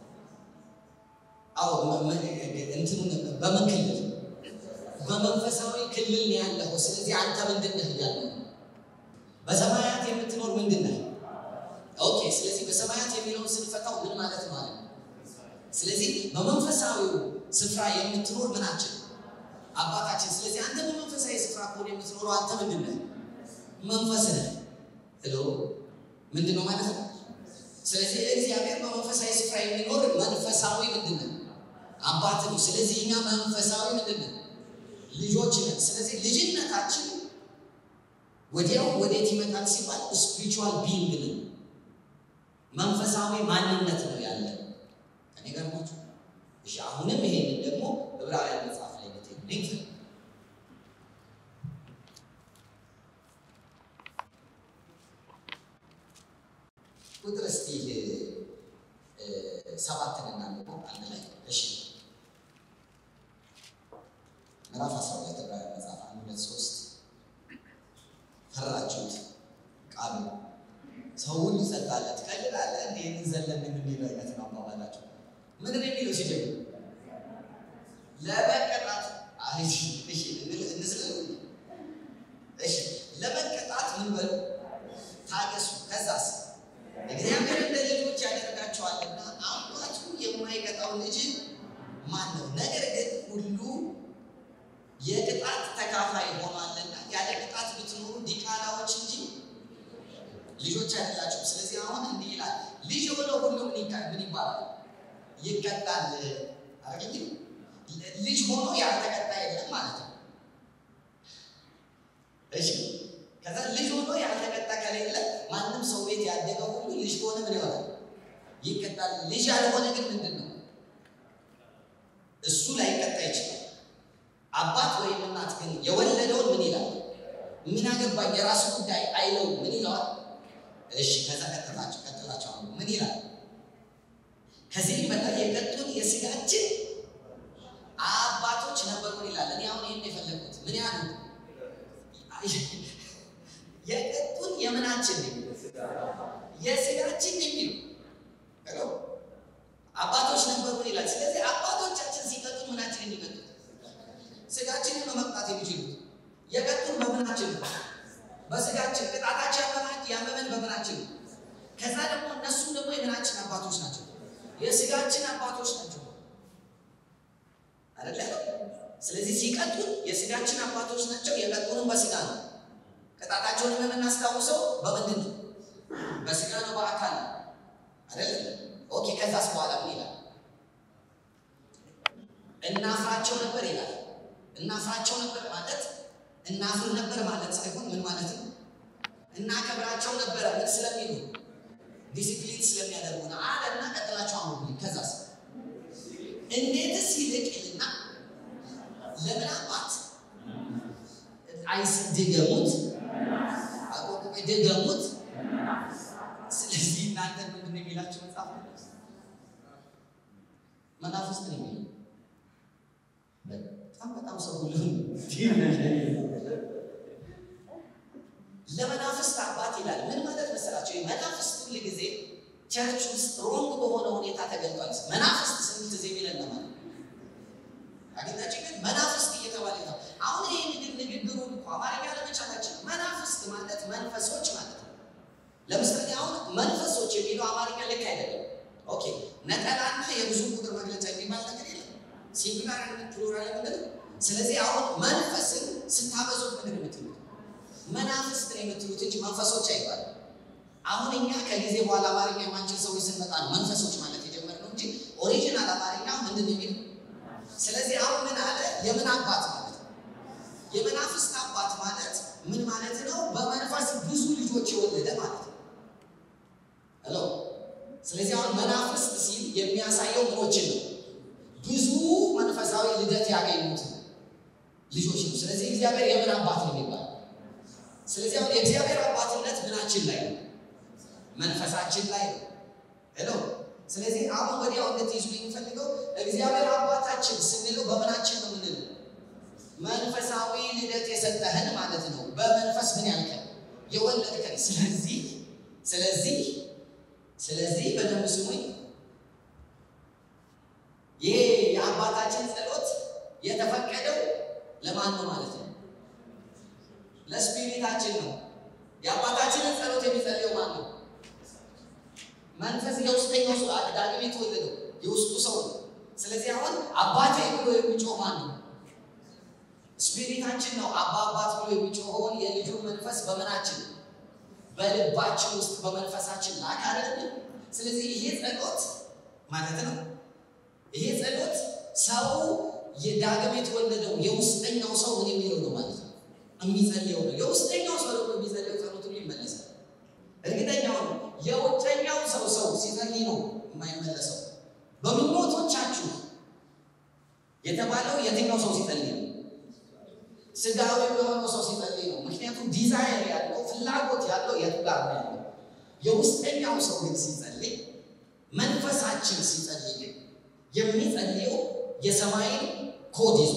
Speaker 1: አዎ እንትኑ በምን ክልል በመንፈሳዊ ክልል ነው ያለኸው። ስለዚህ አንተ ምንድን ነህ እያለ በሰማያት የምትኖር ምንድን ነህ? ኦኬ። ስለዚህ በሰማያት የሚለውን ስንፈታው ምን ማለት ነው አለ ስለዚህ በመንፈሳዊው ስፍራ የምትኖር ምናችን አባታችን። ስለዚህ አንተ በመንፈሳዊ ስፍራ ከሆነ የምትኖረው አንተ ምንድን ነህ? መንፈስ ነህ። ሄሎ ምንድን ነው ማለት ነው? ስለዚህ እግዚአብሔር በመንፈሳዊ ስፍራ የሚኖር መንፈሳዊ ምንድን ነው? አባት ነው። ስለዚህ እኛ መንፈሳዊ ምንድን ነው? ልጆች ነን። ስለዚህ ልጅነታችን ወዲያው ወዴት ይመጣል ሲባል ስፒሪቹዋል ቢንግ ነው፣ መንፈሳዊ ማንነት ነው ያለን። ከኔ ጋር ናችሁ? እሺ። አሁንም ይሄንን ደግሞ ዕብራውያን መጽሐፍ ላይ ብትሄዱ ቁጥር እስቲ ሰባትን እናንበው አንድ ላይ እሺ። ምዕራፍ አስራ ሁለት ዕብራውያን መጽሐፍ አንድ ሁለት ሶስት ፈራችሁት ቃሉ ሰው ሁሉ ጸጥ ትቀልዳለህ እንዴ እንዘለን የሚለው አይነት ነው አባባላቸው። ምንድን ነው የሚለው ሲጀምር ለመቀጣት እንስለ እሺ ለመቀጣት ምን በሉ ታገሱ። ከዛስ እግዚአብሔር እንደ ልጆች ያደርጋቸዋልና አባቱ የማይቀጣው ልጅ ማን ነው? ነገር ግን ሁሉ የቅጣት ተካፋይ ሆኗልና ያለ ቅጣት ብትኖሩ ዲቃላዎች እንጂ ልጆች አይደላችሁም። ስለዚህ አሁን እንዲህ ይላል፣ ልጅ የሆነ ሁሉ ምን ይባላል? ይቀጣል። አረግ ልጅ ሆኖ ያልተቀጣ የለም ማለት ነው። እሺ ከዛ ልጅ ሆኖ ያልተቀጣ ከሌለ ማንም ሰው ቤት ያደገው ሁሉ ልጅ ከሆነ ምን ይሆናል? ይቀጣል። ልጅ ያልሆነ ግን ምንድን ነው? እሱ ላይቀጣ ይችላል። አባት ወይም እናት ግን የወለደውን ምን ይላል? ምን አገባኝ የራሱ ጉዳይ አይለው ምን ይለዋል? እሺ ከዛ ቀጥላቸው ቀጥላቸው አሁን ምን ይላል? ከዚህ በላይ የቀጡን የስጋችን አባቶች ነበሩን ይላል። እኔ አሁን ይህን የፈለግኩት ምን ያህል የቀጡን የምናችን የስጋችን የሚሉ አባቶች ነበሩን ይላል። ስለዚህ አባቶቻችን ሲቀጡን ምናችን የሚቀጡት ስጋችንን በመቅጣት የሚችሉት የቀጡን በምናችን ነው፣ በስጋችን ቅጣታቸው ያመመን በምናችን ነው። ከዛ ደግሞ እነሱም ደግሞ የምናችን አባቶች ናቸው፣ የስጋችን አባቶች ናቸው አይደለ? ስለዚህ ሲቀጡን የስጋችን አባቶች ናቸው፣ የቀጡንም በስጋ ነው። ቅጣታቸውንም የምናስታውሰው በምንድን ነው? በስጋ ነው፣ በአካል ነው አይደለ? ኦኬ። ከዛስ በኋላ ምን ይላል? እናፍራቸው ነበር ይላል። እናፍራቸው ነበር ማለት እናፍር ነበር ማለት ሳይሆን ምን ማለት ነው? እናከብራቸው ነበረ። ምን ስለሚሉ ዲሲፕሊን ስለሚያደርጉ ነው አለ እና ቀጥላቸው አሁን ከዛስ እንዴትስ ይልቅ ይልና ለምን አባት አይስ ድገሙት አቆቁ ድገሙት። ስለዚህ እናንተ ምንድን ነው የሚላቸው መጽሐፍ መናፍስት ነው የሚለው በጣም በጣም ሰው ሁሉ ለመናፍስት አባት ይላል። ምን ማለት መሰላቸው? መናፍስት ሁል ጊዜ ቸርች ውስጥ ሮንግ በሆነ ሁኔታ ተገልጧል። መናፍስት ስንት ጊዜ የሚለን ነው ማለት አግኝታችን ግን መናፍስት እየተባለ ነው። አሁን ይህ ንግድ ንግግሩ እኮ አማርኛ ለመቻላችን መናፍስት ማለት መንፈሶች ማለት ነው። ለምሳሌ አሁን መንፈሶች የሚለው አማርኛ ልክ አይደለም። ኦኬ ነጠላና የብዙ ቁጥር መግለጫ የሚባል ነገር የለም። ሲንጉላር ፕሉራል ምንድን ነው? ስለዚህ አሁን መንፈስን ስታበዙት ምንድን የምትሉት መናፍስት ነው የምትሉት እንጂ መንፈሶች አይባልም። አሁን እኛ ከጊዜ በኋላ አማርኛ የማንችል ሰዎች ስንመጣ ነው መንፈሶች ማለት የጀመርነው እንጂ ኦሪጂናል አማርኛ ምንድን ነው የሚለው ስለዚህ አሁን ምን አለ? የምን አባት ማለት ነው? የመናፍስት አባት ማለት ምን ማለት ነው? በመንፈስ ብዙ ልጆች የወለደ ማለት ነው። ሄሎ። ስለዚህ አሁን መናፍስት ሲል የሚያሳየው ምኖችን ነው? ብዙ መንፈሳዊ ልደት ያገኙት ልጆች ነው። ስለዚህ እግዚአብሔር የምን አባት ነው የሚባለው? ስለዚህ አሁን የእግዚአብሔር አባትነት ምናችን ላይ ነው? መንፈሳችን ላይ ነው። ሄሎ ስለዚህ አሁን ወዲያው እንድትይዙ የሚፈልገው እግዚአብሔር አባታችን ስንለው በምናችን ነው የምንለው? መንፈሳዊ ልደት የሰጠህን ማለት ነው። በመንፈስ ምን ያልከን የወለድከን። ስለዚህ ስለዚህ ስለዚህ በደንብ ስሙኝ። ይሄ የአባታችን ጸሎት የተፈቀደው ለማን ነው ማለት ነው? ለስፒሪታችን ነው። የአባታችንን ጸሎት የሚጸልየው ማን ነው? መንፈስ የውስጠኛው ሰው ዳግም የተወለደው የውስጡ ሰው ነው። ስለዚህ አሁን አባቴ ብሎ የሚጮህ ማን ነው? ስፒሪታችን ነው። አባ አባት ብሎ የሚጮኸውን የልጁን መንፈስ በምናችን በልባችን ውስጥ በመንፈሳችን ላክ አይደለም። ስለዚህ ይሄ ጸሎት ማለት ነው። ይሄ ጸሎት ሰው የዳግም የተወለደው የውስጠኛው ሰው ምን የሚለው ነው ማለት ነው የሚጸልየው ነው። የውስጠኛው ሰው ደግሞ የሚጸልየው ጸሎት ሁሉ ይመለሳል። እርግጠኛው ነው። የውጨኛው ሰው ሰው ሲጸልይ ነው የማይመለሰው። በምኞቶቻችሁ የተባለው የትኛው ሰው ሲጸልይ ነው? ስጋዊ የሆነው ሰው ሲጸልይ ነው። ምክንያቱም ዲዛይር ያለው ፍላጎት ያለው የቱ ጋር ነው ያለው? የውስጠኛው ሰው ግን ሲጸልይ፣ መንፈሳችን ሲጸልይ ግን የሚጸልየው የሰማይን ኮድ ይዞ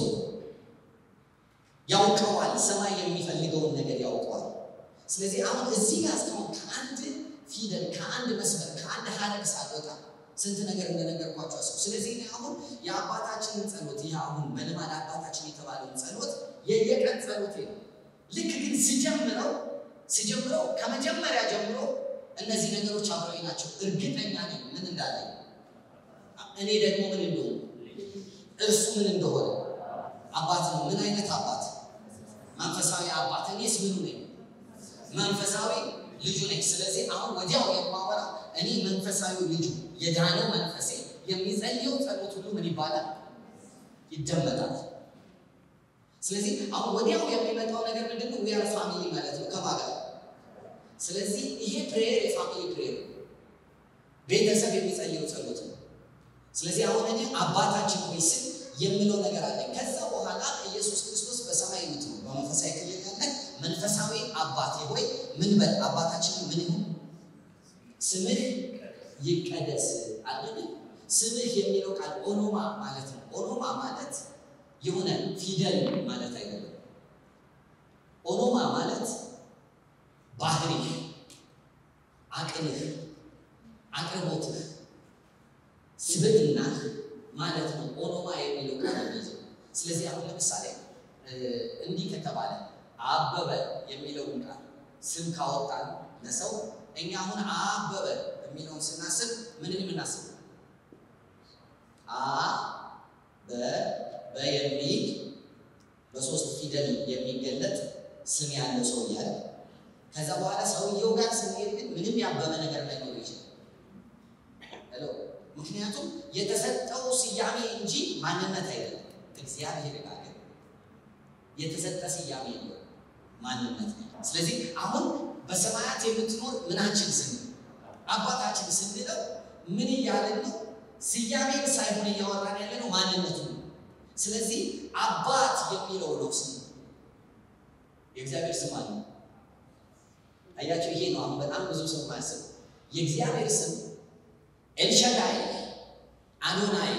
Speaker 1: ያውቀዋል። ሰማይ የሚፈልገውን ነገር ያውቀዋል። ስለዚህ አሁን እዚህ ጋር እስካሁን ከአንድ ፊደል ከአንድ መስመር ከአንድ ሀረግ ሳልወጣ ስንት ነገር እንደነገርኳቸው አስቡ። ስለዚህ እኔ አሁን የአባታችንን ጸሎት ይህ አሁን በልማድ አባታችን የተባለውን ጸሎት የየቀን ጸሎቴ ነው። ልክ ግን ስጀምረው ስጀምረው ከመጀመሪያ ጀምሮ እነዚህ ነገሮች አብረው ናቸው። እርግጠኛ ነኝ ምን እንዳለ እኔ ደግሞ ምን እንደሆነ እርሱ ምን እንደሆነ አባት ነው። ምን አይነት አባት? መንፈሳዊ አባት። እኔስ ምኑ ነኝ? መንፈሳዊ ልጁ ነኝ። ስለዚህ አሁን ወዲያው የማወራ እኔ መንፈሳዊ ልጁ የዳነው መንፈሴ የሚጸልየው ጸሎት ሁሉ ምን ይባላል? ይደመጣል። ስለዚህ አሁን ወዲያው የሚመጣው ነገር ምንድን ነው? ዊያር ፋሚሊ ማለት ነው ከማጋ ስለዚህ ይሄ ፕሬየር የፋሚሊ ፕሬየር ቤተሰብ የሚጸልየው ጸሎት ነው። ስለዚህ አሁን እኔ አባታችን ሆይ ስል የምለው ነገር አለ። ከዛ በኋላ ኢየሱስ ክርስቶስ በሰማይ የምትኖር በመንፈሳዊ ክልል ያለ መንፈሳዊ አባቴ ሆይ ምን በል አባታችን ምን ይሁን ስምህ ይቀደስ አለን። ስምህ የሚለው ቃል ኦኖማ ማለት ነው። ኦኖማ ማለት የሆነ ፊደል ማለት አይደለም። ኦኖማ ማለት ባህሪህ፣ አቅምህ፣ አቅርቦትህ፣ ስብዕናህ ማለት ነው። ኦኖማ የሚለው ቃል የሚይዘው ስለዚህ አሁን ለምሳሌ እንዲህ ከተባለ አበበ የሚለውን ቃል ስም ካወጣን ለሰው እኛ አሁን አበበ የሚለውን ስናስብ ምንን የምናስብ አ በ በ የሚል በሶስት ፊደል የሚገለጥ ስም ያለው ሰው እያለ ከዛ በኋላ ሰውየው ጋር ስንሄድ ግን ምንም ያበበ ነገር ላይኖር ይችላል። ሄሎ ምክንያቱም የተሰጠው ስያሜ እንጂ ማንነት አይደለም። እግዚአብሔር ጋር ግን የተሰጠ ስያሜ ነው ማንነት ነው። ስለዚህ አሁን በሰማያት የምትኖር ምናችን ስም አባታችን ስንለው ምን እያለን ነው? ስያሜን ሳይሆን እያወራን ያለ ነው ማንነቱ ነው። ስለዚህ አባት የሚለው ነው ስም የእግዚአብሔር ስም አለ። አያቸው። ይሄ ነው አሁን በጣም ብዙ ሰው ማያስብ የእግዚአብሔር ስም ኤልሻዳይ፣ አዶናይ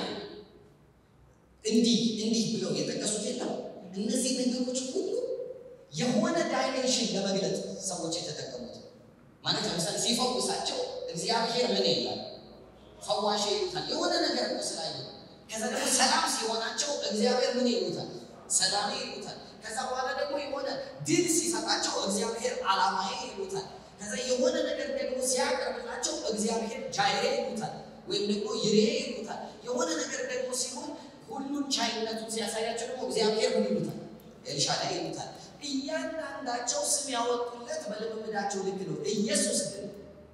Speaker 1: እንዲህ እንዲህ ብለው የጠቀሱት የለም። እነዚህ ነገሮች ሁሉ የሆነ ዳይሜንሽን ለመግለጥ ሰዎች የተጠቀሙት ማለት ለምሳሌ ሲፈውሳቸው እግዚአብሔር ምን ይላል? ፈዋሽ ይሉታል። የሆነ ነገር እኮ ስላየ ከዛ ደግሞ ሰላም ሲሆናቸው እግዚአብሔር ምን ይሉታል? ሰላሜ ይሉታል። ከዛ በኋላ ደግሞ የሆነ ድል ሲሰጣቸው እግዚአብሔር ዓላማዬ ይሉታል። ከዛ የሆነ ነገር ደግሞ ሲያቀርብላቸው እግዚአብሔር ጃይሬ ይሉታል፣ ወይም ደግሞ ይሬ ይሉታል። የሆነ ነገር ደግሞ ሲሆን ሁሉን ቻይነቱን ሲያሳያቸው ደግሞ እግዚአብሔር ምን ይሉታል? ኤልሻዳይ ይሉታል። እያንዳንዳቸው ስም ያወጡለት በልምምዳቸው ልክ ነው። ኢየሱስ ግን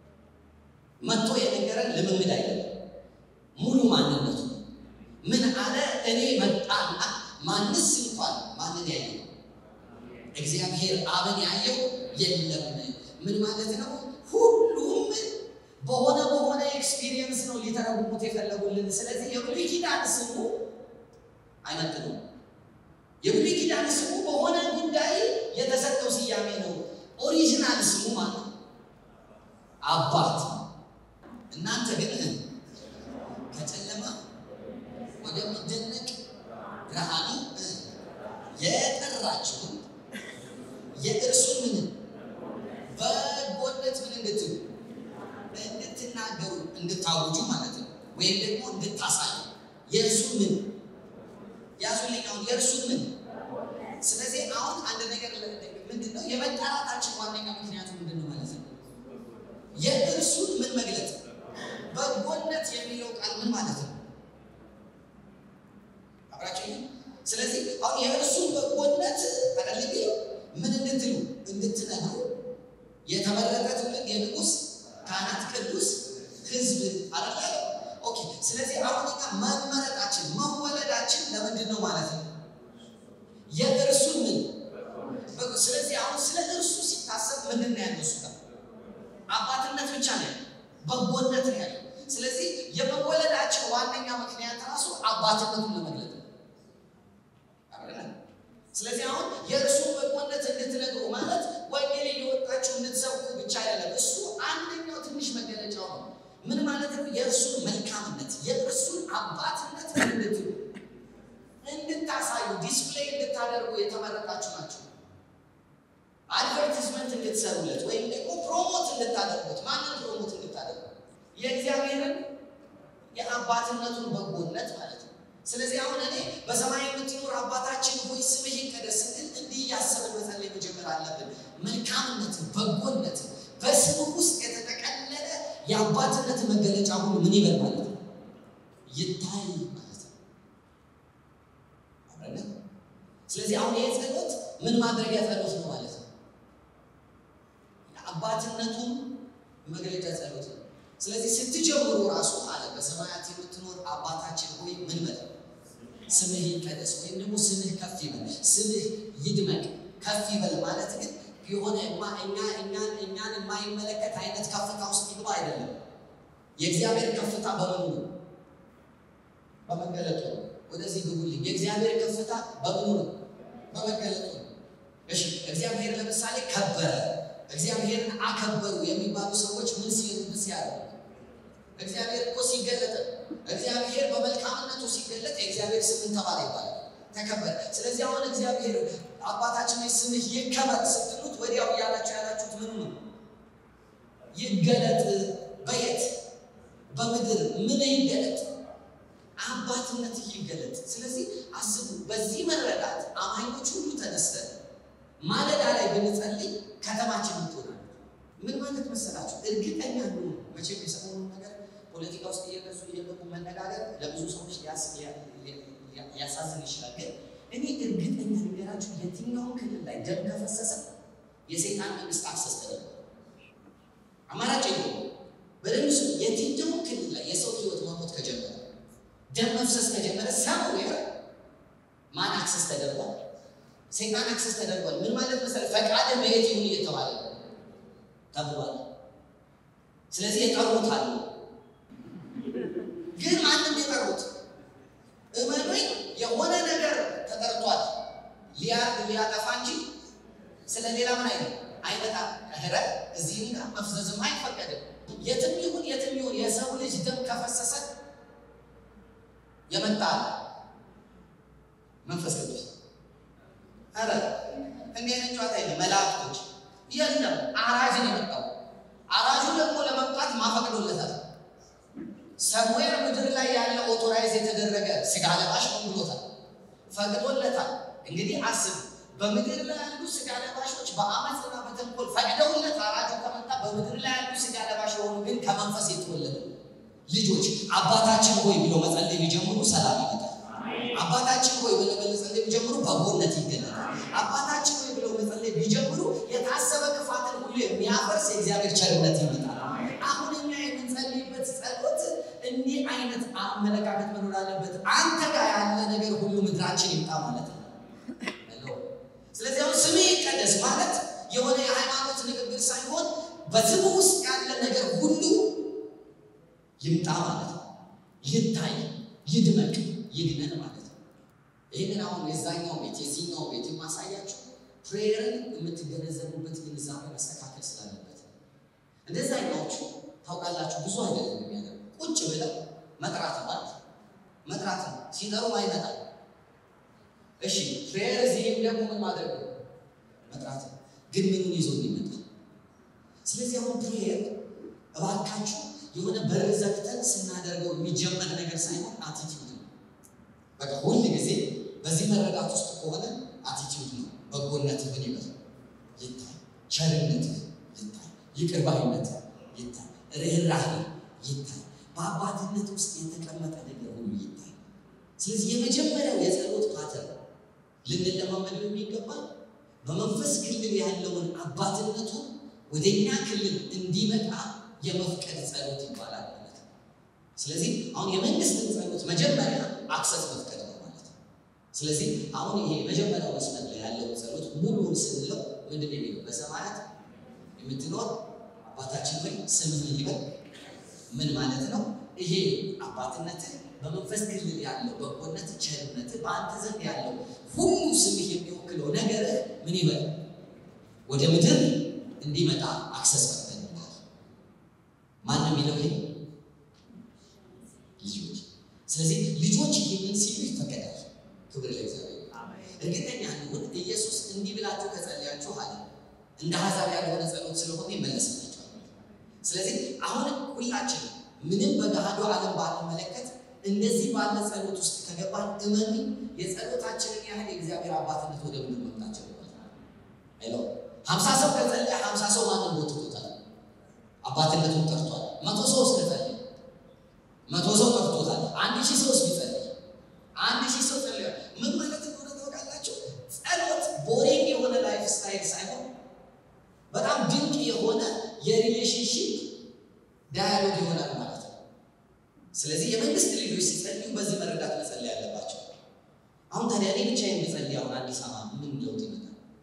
Speaker 1: መጥቶ የነገረን ልምምድ አይደለም፣ ሙሉ ማንነቱ ምን አለ? እኔ መጣና ማንስ እንኳን ማንን ያየው እግዚአብሔር አብን ያየው የለም። ምን ማለት ነው? ሁሉም በሆነ በሆነ ኤክስፒሪየንስ ነው ሊተረጉሙት የፈለጉልን። ስለዚህ የብሉይ ኪዳን ስሙ አይመጥኑም። የብሉይ ኪዳን ስሙ በሆነ ጉዳይ የተሰጠው ስያሜ ነው። ኦሪጂናል ስሙ ማለት አባት። እናንተ ግን ከጨለማ ወደሚደነቅ ብርሃኑ የጠራችሁን የእርሱን ምን በጎነት ምን እንድትሉ እንድትናገሩ እንድታውጁ ማለት ነው። ወይም ደግሞ እንድታሳዩ የእርሱን ምን ያዙልኝ፣ አሁን የእርሱን ምን። ስለዚህ አሁን አንድ ነገር ምንድን ነው የመጠራታችን ዋነኛ ምክንያቱ ምንድን ነው ማለት ነው? የእርሱን ምን መግለጥ። በጎነት የሚለው ቃል ምን ማለት ነው? አብራችሁ ስለዚህ አሁን የእርሱን በጎነት አደልግ ምን እንድትሉ እንድትነግሩ የተመረጠ ትውልድ የንጉሥ ካህናት ቅዱስ ህዝብ አደለ? ኦኬ። ስለዚህ አሁን እኛ መመረጣችን መወለዳችን ለምንድን ነው ማለት ነው? የእርሱን ምን ስለዚህ አሁን ስለ እርሱ ሲታሰብ ምንድን ነው ያለው? እሱ ጋር አባትነት ብቻ ነው ያለው፣ በጎነት ነው ያለው። ስለዚህ የመወለዳችን ዋነኛ ምክንያት ራሱ አባትነቱን ለመግለጥ ነው። ስለዚህ አሁን የእርሱን በጎነት እንድትነግሩ ማለት ወንጌል እየወጣችሁ እንድትሰብኩ ብቻ አይደለም። እሱ አንደኛው ትንሽ መገለጫው ነው። ምን ማለት ነው? የእርሱን መልካምነት የእርሱን አባትነት እንድትሉ እንድታሳዩ ዲስፕሌይ እንድታደርጉ የተመረጣችሁ ናቸው። አድቨርቲዝመንት እንድትሰሩለት ወይም ደግሞ ፕሮሞት እንድታደርጉት። ማንን ፕሮሞት እንድታደርጉ? የእግዚአብሔርን የአባትነቱን በጎነት ማለት ነው። ስለዚህ አሁን እኔ በሰማይ የምትኖር አባታችን ሆይ ስምህ ይቀደስ ስንል እንዲህ እያሰብን መጸለይ መጀመር አለብን። መልካምነትን፣ በጎነትን በስምህ ውስጥ የተጠቀለለ የአባትነት መገለጫ ሁሉ ምን ይበል ማለት ነው ይታይ ማለት ነው። ስለዚህ አሁን ይህ ጸሎት ምን ማድረጊያ ጸሎት ነው ማለት ነው። የአባትነቱን መግለጫ ጸሎት ነው። ስለዚህ ስትጀምሩ ራሱ አለ በሰማያት የምትኖር አባታችን ሆይ ምን በል ስምህ ይቀደስ ወይም ደግሞ ስምህ ከፍ ይበል፣ ስምህ ይድመቅ። ከፍ ይበል ማለት ግን የሆነ እኛን እኛን የማይመለከት አይነት ከፍታ ውስጥ ይግባ አይደለም። የእግዚአብሔር ከፍታ በምኑ ነው? በመገለጡ ነው። ወደዚህ ግቡልኝ። የእግዚአብሔር ከፍታ በምኑ ነው? በመገለጡ ነው። እሺ፣ እግዚአብሔር ለምሳሌ ከበረ፣ እግዚአብሔርን አከበሩ የሚባሉ ሰዎች ምን ሲሉ ሲያደርጉ እግዚአብሔር እኮ ሲገለጥ እግዚአብሔር በመልካምነቱ ሲገለጥ የእግዚአብሔር ስምን ተባለ ይባላል፣ ተከበረ። ስለዚህ አሁን እግዚአብሔር አባታችን ወይ ስምህ ይከበር ስትሉት ወዲያው እያላችሁ ያላችሁት ምኑ ነው? ይገለጥ። በየት በምድር ምን ይገለጥ? አባትነት ይገለጥ። ስለዚህ አስቡ። በዚህ መረዳት አማኞች ሁሉ ተነስተን ማለዳ ላይ ብንጸልይ ከተማችን ምትሆናል። ምን ማለት መሰላችሁ? እርግጠኛ ነው። መቼም የሰሞኑን ነገር ፖለቲካ ውስጥ እየገዙ እየገቡ መነጋገር ለብዙ ሰዎች ሊያሳዝን ይችላል። ግን እኔ እርግጠኛ ነገራችሁ የትኛውን ክልል ላይ ደም ከፈሰሰ የሰይጣን መንግስት አክሰስ ተደርጓል። አማራጭ የለውም። በደንብ ስ የትኛውን ክልል ላይ የሰው ህይወት መሞት ከጀመረ ደም መፍሰስ ከጀመረ ሰምዌር ማን አክሰስ ተደርጓል? ሰይጣን አክሰስ ተደርጓል። ምን ማለት መሰለህ? ፈቃድህ በየት ይሁን እየተባለ ተብሏል። ስለዚህ የጠሩት አሉ። ግን ማንም የጠሩት እመኑኝ፣ የሆነ ነገር ተጠርቷል ሊያጠፋ እንጂ ስለ ሌላ ምን አይነት አይመጣም። ረ እዚህ ጋር መፍዘዝም አይፈቀድም። የትም ይሁን የትም ይሁን የሰው ልጅ ደም ከፈሰሰ የመጣ መንፈስ ቅዱስ ኧረ እንዲህ አይነት ጨዋታ የለም። መላእክቶች የለም። አራጅ ነው የመጣው። አራጁ ደግሞ ለመምጣት ማፈቅዶለታል። ሰሙዌር ምድር ላይ ያለ ኦቶራይዝ የተደረገ ስጋ ለባሽ ነው ብሎታል፣ ፈቅዶለታል። እንግዲህ አስብ፣ በምድር ላይ ያሉ ስጋ ለባሾች በአመፅና በተንኮል ፈቅደውለት አራጁ ከመጣ በምድር ላይ ያሉ ስጋ ለባሽ የሆኑ ግን ከመንፈስ የተወለዱ ልጆች አባታችን ሆይ ብሎ መጸለይ ቢጀምሩ ሰላም ይመጣል። አባታችን ሆይ ብሎ መጸለይ ቢጀምሩ በጎነት ይገለጣል። አባታችን ሆይ ብሎ መጸለይ ቢጀምሩ የታሰበ ክፋትን ሁሉ የሚያፈርስ የእግዚአብሔር ቸርነት ይመጣል። አሁን እኛ የምንጸልይበት ጸሎት እንዲህ አይነት አመለካከት መኖር አለበት። አንተ ጋር ያለ ነገር ሁሉ ምድራችን ይምጣ ማለት ነው። ስለዚህ አሁን ስምህ ይቀደስ ማለት የሆነ የሃይማኖት ንግግር ሳይሆን በስሙ ውስጥ ያለ ነገር ሁሉ ይምጣ ማለት ነው። ይታይ፣ ይድመቅ፣ ይግነን ማለት ነው። ይህንን አሁን የዛኛው ቤት የዚህኛው ቤት የማሳያችሁ ፕሬየርን የምትገነዘቡበት ግንዛቤ መስተካከል ስላለበት ነው። እንደዛኛዎቹ ታውቃላችሁ ብዙ አይደለም የሚያደርጉ ቁጭ ብለው መጥራት ማለት መጥራት ነው። ሲጠሩ አይመጣም። እሺ ፕሬየር እዚህም ደግሞ ምን ማድረግ ነው? መጥራት ነው። ግን ምኑን ይዞ የሚመጣ ስለዚህ አሁን ፕሬየር እባካችሁ የሆነ በር ዘግተን ስናደርገው የሚጀመር ነገር ሳይሆን አቲቲዩድ ነው። በቃ ሁል ጊዜ በዚህ መረዳት ውስጥ ከሆነ አቲቲዩድ ነው። በጎነት ምን ይበል ይታይ፣ ቸርነት ይታይ፣ ይቅር ባይነት ይታይ፣ ርኅራኄ ይታይ፣ በአባትነት ውስጥ የተቀመጠ ነገር ሁሉ ይታይ። ስለዚህ የመጀመሪያው የጸሎት ፓተር ልንለማመደው የሚገባ በመንፈስ ክልል ያለውን አባትነቱን ወደ እኛ ክልል እንዲመጣ የመፍቀድ ጸሎት ይባላል ማለት ስለዚህ አሁን የመንግስትን ጸሎት መጀመሪያ አክሰስ መፍቀድ ነው ማለት ነው። ስለዚህ አሁን ይሄ የመጀመሪያው መስመር ላይ ያለውን ጸሎት ሙሉውን ስንለው ምንድን ነው የሚለው? በሰማያት የምትኖር አባታችን ሆይ ስምህ ይበል። ምን ማለት ነው? ይሄ አባትነትህ በመንፈስ ክልል ያለው በጎነት፣ ቸርነት በአንተ ዘንድ ያለው ሁሉ ስምህ የሚወክለው ነገር ምን ይበል ወደ ምድር እንዲመጣ አክሰስ ፈቅደንልሃል። ማን ነው የሚለው ይሄ? ልጆች። ስለዚህ ልጆች ይህንን ሲሉ ይፈቀዳል። ክብር ለእግዚአብሔር። እርግጠኛ እንሁን ኢየሱስ እንዲህ ብላችሁ ከጸለያችሁ አለ እንደ አሕዛብ ያልሆነ ጸሎት ስለሆነ ይመለስላችኋል። ስለዚህ አሁን ሁላችን ምንም በገሃዱ ዓለም ባንመለከት እንደዚህ ባለ ጸሎት ውስጥ ከገባን እመኑ የጸሎታችንን ያህል የእግዚአብሔር አባትነት ወደ ምድር መምጣት ጀምሯል። አይሎ ሀምሳ ሰው ከጸለየ ሀምሳ ሰው ማንን ቦትቶታል? አባትነቱን ጠርቷል። መቶ ሰው ውስጥ ከጸለየ መቶ ሰው ጠርቶታል። አንድ ሺህ ሰው ውስጥ ቢጸልይ አንድ ሺህ ሰው ጸልያል። ምን ማለት እንደሆነ ታውቃላችሁ? ጸሎት ቦሪንግ የሆነ ላይፍ ስታይል ሳይሆን በጣም ድንቅ የሆነ የሪሌሽንሽፕ ዳያሎግ ይሆናል ማለት ነው። ስለዚህ የመንግስት ልጆች ሲጸልዩ በዚህ መረዳት መጸለይ ያለባቸው። አሁን ታዲያ እኔ ብቻዬን ብጸልይ አሁን አዲስ አበባ ምን ለውጥ ይመጣል?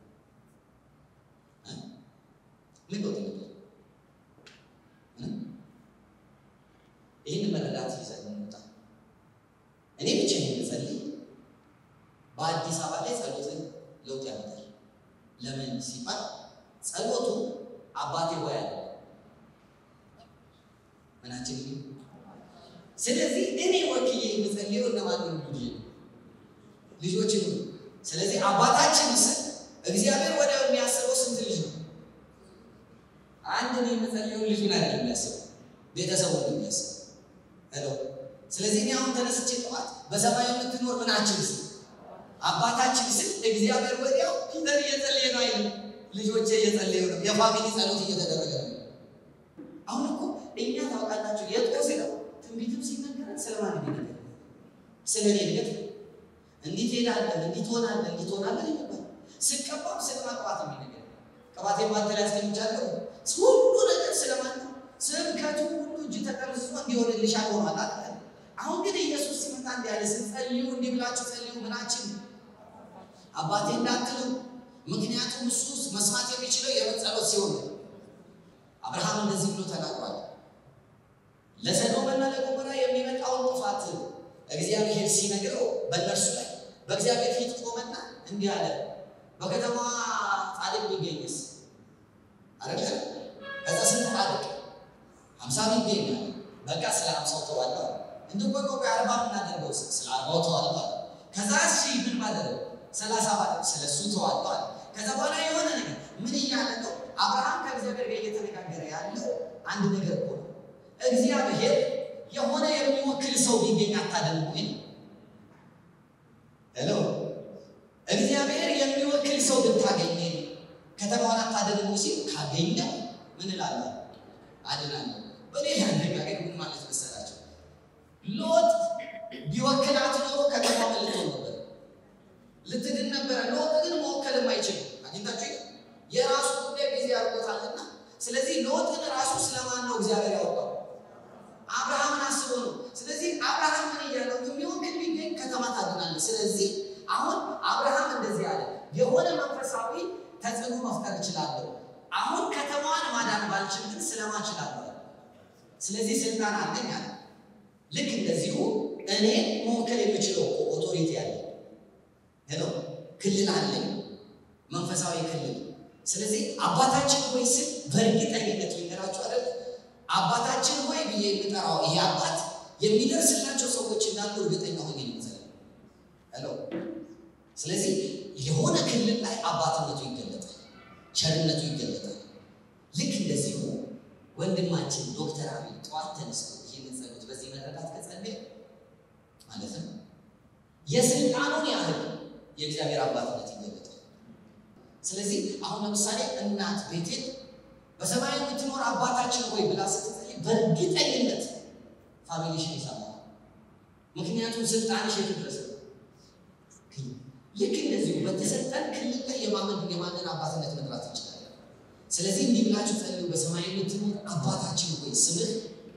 Speaker 1: ምን ለውጥ ይመጣል? ይህን መረዳት ይዘን እንውጣ። እኔ ብቻዬን ብጸልይ በአዲስ አበባ ላይ ጸሎትን ለውጥ ያመጣል። ለምን ሲባል ጸሎቱ አባቴ ሆይ አለ ምናችን ስለዚህ እኔ ወክዬ የምጸልየው እነማን ነው? ልጆች ነው። ስለዚህ አባታችን ስል እግዚአብሔር ወደ የሚያስበው ስንት ልጅ ነው? አንድ ነው የምጸልየው ልጁን አይደለም የሚያስበው ቤተሰቡን ነው የሚያስበው። ሄሎ ስለዚህ እኔ አሁን ተነስቼ ጠዋት በሰማይ የምትኖር ምናችን ስል አባታችን ስል እግዚአብሔር ወዲያው ፒተር እየጸለየ ነው አይልም። ልጆቼ እየጸለዩ ነው። የፋሚሊ ጸሎት እየተደረገ ነው። አሁን እኮ እኛ ታውቃላችሁ የጦስ ነው ትንቢትም ሲነገረን ስለማን ይነገር ስለ እኔ እድገት እንዲህ ትሄዳለህ፣ እንዲህ ትሆናለህ፣ እንዲህ ትሆናለህ ይባል። ስቀባም ስለ ማቅባት የሚነገር ቅባቴ ባንተ ላይ አስቀምጫለሁ። ሁሉ ነገር ስለማን ነው? ስብከቱ ሁሉ እጅ ተቀርጾ እንዲሆንልሻል ሆኗል አለ። አሁን ግን ኢየሱስ ሲመጣ እንዲህ ያለ ስትጸልዩ እንዲህ ብላችሁ ጸልዩ ምናችን አባቴ እንዳትሉ ምክንያቱም እሱ መስማት የሚችለው የምን ጸሎት ሲሆን አብርሃም እንደዚህ ብሎ ተናግሯል። ለሰዶምና ለገሞራ የሚመጣውን ጥፋት እግዚአብሔር ሲነግረው በእነርሱ ላይ በእግዚአብሔር ፊት ቆመና እንዲህ አለ፣ በከተማዋ ጻድቅ ቢገኝስ አረገ ከዛ ስንት ጻድቅ ሀምሳ ይገኛል። በቃ ስለ ሀምሳው ተዋለዋል። እንዲሁ ቆቆ አርባ ምናደርገው ስለ አርባው ተዋለዋል። ከዛ እሺ ምን ማደረግ ሰላሳ ባለ ስለ እሱ ተዋለዋል። ከዛ በኋላ የሆነ ነገር ምን እያለ ነው? አብርሃም ከእግዚአብሔር ጋር እየተነጋገረ ያለው አንድ ነገር እኮ ነው። እግዚአብሔር የሆነ የሚወክል ሰው ቢገኝ አታደርጉ ወይ? ሄሎ እግዚአብሔር የሚወክል ሰው ብታገኝ ከተማዋን አታደርጉ ሲል ካገኘው ምን እላለሁ? አድናለሁ። በሌላ አነጋገር ምን ማለት መሰላቸው? ሎጥ ቢወክላት ኖሮ ከተማ ምን ልትሆን ነበር? ልትድን ነበረ። ሎጥ ግን መወከልም አይችልም። አግኝታችሁ የራሱ ጉዳይ ጊዜ ያርቆታልና፣ ስለዚህ ሎጥን ራሱ ስለማን ነው እግዚአብሔር ያወጣው? አብርሃምን አስቦ ነው። ስለዚህ አብርሃም ምን እያለው የሚወክል ቢገኝ ከተማ ታድናለህ። ስለዚህ አሁን አብርሃም እንደዚህ አለ፣ የሆነ መንፈሳዊ ተጽዕኖ መፍጠር እችላለሁ። አሁን ከተማዋን ማዳን ባልችል ግን ስለማ እችላለሁ። ስለዚህ ስልጣን አለኝ አለ። ልክ እንደዚሁ እኔ መወከል የምችለው ኦቶሪቲ አለ ሄሎ ክልል አለኝ፣ መንፈሳዊ ክልል። ስለዚህ አባታችን ሆይ ስል በእርግጠኝነት ልንገራችሁ አይደል አባታችን ሆይ ብዬ የምጠራው ይሄ አባት የሚደርስላቸው ሰዎች እንዳሉ እርግጠኛ ሆኜ ነው። ሄሎ ስለዚህ የሆነ ክልል ላይ አባትነቱ ይገለጣል፣ ቸርነቱ ይገለጣል። ልክ እንደዚሁ ወንድማችን ዶክተር አብይ ጠዋት ተነስቶ ይህንን ጸሎት በዚህ መረዳት ከጸለየ ማለት ነው የስልጣኑን ያህል የእግዚአብሔር አባትነት ይገለጣል። ስለዚህ አሁን ለምሳሌ እናት ቤቴን በሰማይ የምትኖር አባታችን ሆይ ብላ ስትጸልይ በእርግጠኝነት ፋሚሊሽን ይሰማል። ምክንያቱም ስልጣንሽ የት ድረስ ነው። ልክ እንደዚሁ በተሰጠን ክልል ላይ የማመን የማንን አባትነት መጥራት እንችላለን። ስለዚህ እንዲህ ብላችሁ ጸልዩ። በሰማይ የምትኖር አባታችን ሆይ ስምህ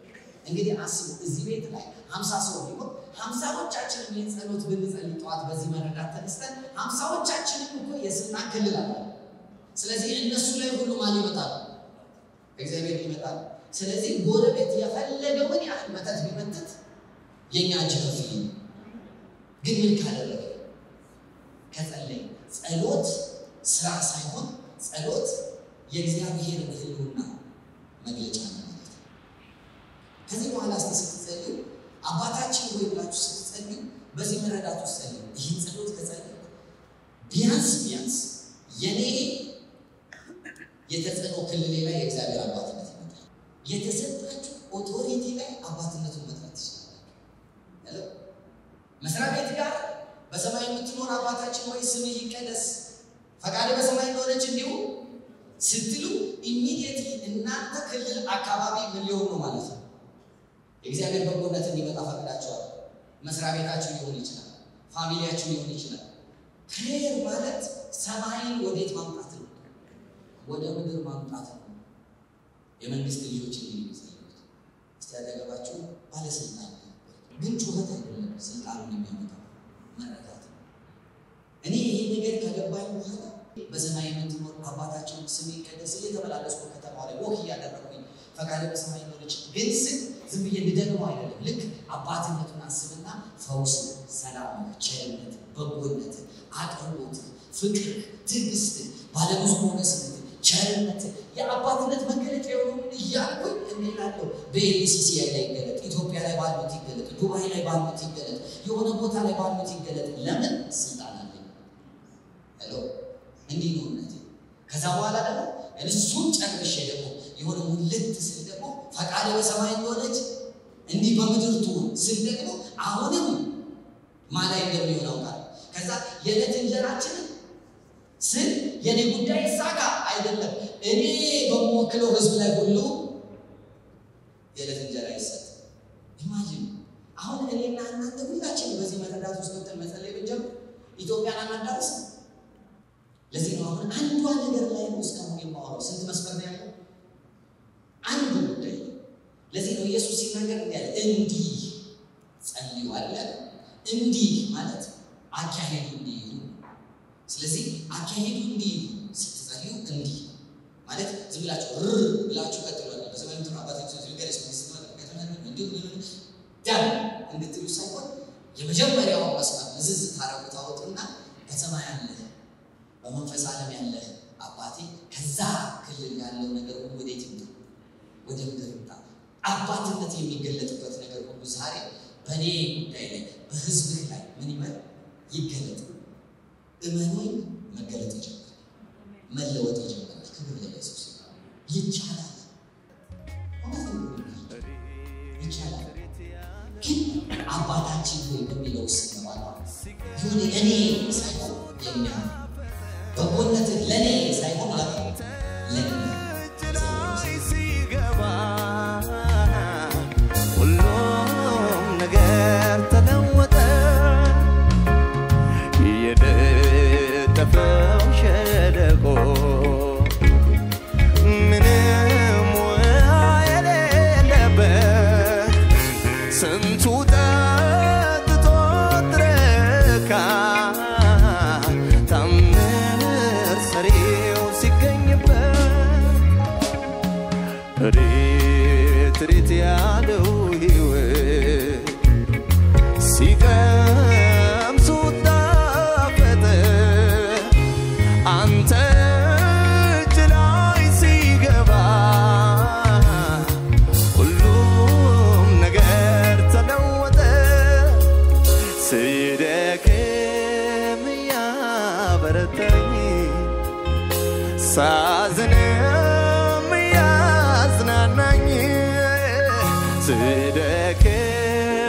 Speaker 1: እንግዲህ አስቡ፣ እዚህ ቤት ላይ ሀምሳ ሰው ቢሆን ሀምሳዎቻችንም ይህን ጸሎት ብንጸልይ ጠዋት በዚህ መረዳት ተነስተን ሀምሳዎቻችንም እኮ የስልጣን ክልል አለ። ስለዚህ እነሱ ላይ ሁሉ ማን ይመጣል? እግዚአብሔር ይመጣል። ስለዚህ ጎረቤት የፈለገውን ያህል መተት ቢመትት የእኛ እጅ ከፍ ይል። ግን ምን ካደረገ ከጸለይ ጸሎት ስራ ሳይሆን ጸሎት የእግዚአብሔር ሕልውና መግለጫ ነው ማለት ነው። ከዚህ በኋላ እስቲ ስትጸልዩ አባታችን ሆይ ብላችሁ ስትጸልዩ በዚህ መረዳት ውስጥ ጸልዩ። ይህን ጸሎት ከጸለይ ቢያንስ ቢያንስ የኔ የተጽዕኖ ክልሌ ላይ የእግዚአብሔር አባትነት ይመጣል። የተሰጣችሁ ኦቶሪቲ ላይ አባትነቱን መጥራት ትችላላችሁ። መስሪያ ቤት ጋር በሰማይ የምትኖር አባታችን ሆይ ስምህ ይቀደስ ፈቃድ በሰማይ እንደሆነች እንዲሁ ስትሉ ኢሚዲየትሊ እናንተ ክልል አካባቢ ምን ሊሆን ነው ማለት ነው? የእግዚአብሔር በጎነት እንዲመጣ ፈቅዳቸዋል። መስሪያ ቤታችሁ ሊሆን ይችላል፣ ፋሚሊያችሁ ሊሆን ይችላል። ፕሬየር ማለት ሰማይን ወዴት ማምጣት ነው? ወደ ምድር ማምጣት ነው። የመንግስት ልጆች እንዲህ የሚጸልዩት እስቲ ያደገባችሁ ባለስልጣን ግን ጩኸት አይደለም ስልጣኑን የሚያመጣው መረዳት ነው። እኔ ይሄ ነገር ከገባኝ በኋላ በሰማይ የምትኖር አባታችን ስም ይቀደስ እየተመላለስኩ ከተማው ላይ ወክ እያደረኩኝ ፈቃደ በሰማይ ኖረች ግን ስል ዝም ብዬ እንድደግመው አይደለም። ልክ አባትነቱን አስብና ፈውስ፣ ሰላም፣ ቸርነት፣ በጎነት፣ አቅርቦት፣ ፍቅር፣ ትዕግስት፣ ባለብዙ ሞገስነት፣ ቸርነት የአባትነት መገለጫ የሆኑን እያልኩኝ እንላለው። በኤቢሲሲ ላይ ይገለጥ፣ ኢትዮጵያ ላይ ባሉት ይገለጥ፣ ዱባይ ላይ ባሉት ይገለጥ፣ የሆነ ቦታ ላይ ባሉት ይገለጥ። ለምን ስልጣን አለኝ። ሄሎ እንዲህ ነው እምነቴ። ከዛ በኋላ ደግሞ እሱን ጨርሼ ደግሞ የሆነ ሙልት ስል ደግሞ ፈቃደ በሰማይ እንደሆነች እንዲህ በምድር ትሁን ስል ደግሞ አሁንም ማላይ እንደሚሆን አውቃለሁ። ከዛ የዕለት እንጀራችንን ስል የኔ ጉዳይ ይሳካ አይደለም፣ እኔ በምወክለው ህዝብ ላይ ሁሉ የዕለት እንጀራ ይሰጥ። ኢማጂን አሁን እኔና እናንተ ሁላችን በዚህ መረዳት ውስጥ ገብተን መጸለይ ብንጀምር ኢትዮጵያን አናዳርስ። ለዚህ ነው አሁን አንዷ ነገር ላይ ነው እስካሁን የማወራው። ስንት መስመር ነው ያለው? አንዱ ጉዳይ ነው። ለዚህ ነው ኢየሱስ ሲናገር እንዲህ ያለ እንዲህ ጸልዩ አለ። እንዲህ ማለት አካሄዱ እንዲህ ይሁን። ስለዚህ አካሄዱ እንዲህ ይሁን ስትጸልዩ እንዲህ ማለት ዝም ብላችሁ ር ብላችሁ ቀጥሏል። በዘመን ምትኖ አባቶች ገለጽ ዳን እንድትሉ ሳይሆን የመጀመሪያው መስመር ምዝዝ ታረጉ ታወጡና በሰማይ ያለ በመንፈስ ዓለም ያለ አባቴ ከዛ ክልል ያለው ነገር ሁሉ ወዴት ይምጣ? ወደ ምድር ይምጣ። አባትነት የሚገለጥበት ነገር ሁሉ ዛሬ በእኔ ጉዳይ ላይ በህዝብህ ላይ ምን ይበል ይገለጥ። እመኖኝ መገለጥ ይጀምራል፣ መለወጥ ይጀምራል። ክብር ለኢየሱስ ይቻላል፣ ይቻላል። ግን አባታችን ሆይ በሚለው ስንባላ ይሁን እኔ ሳይሆን የኛ በጎነት ለእኔ ሳይሆን ለ ለእኛ
Speaker 2: ሲገባ ሁሉም ነገር ተለወጠ። የነጠፈው ሸለቆ ምንም ውሃ የሌለበት ስንቱ ጠጥቶ ረካ። ታምር ሰሪው ሲገኝበት ሬት ሬት ያለው ሕይወት ሲቀምሱት ጣፈጠ። አንተ እጅ ላይ ሲገባ ሁሉም ነገር ተለወጠ። ስደክም ያበረታኝ ሳዝንም ያጽናናኝ ስደክም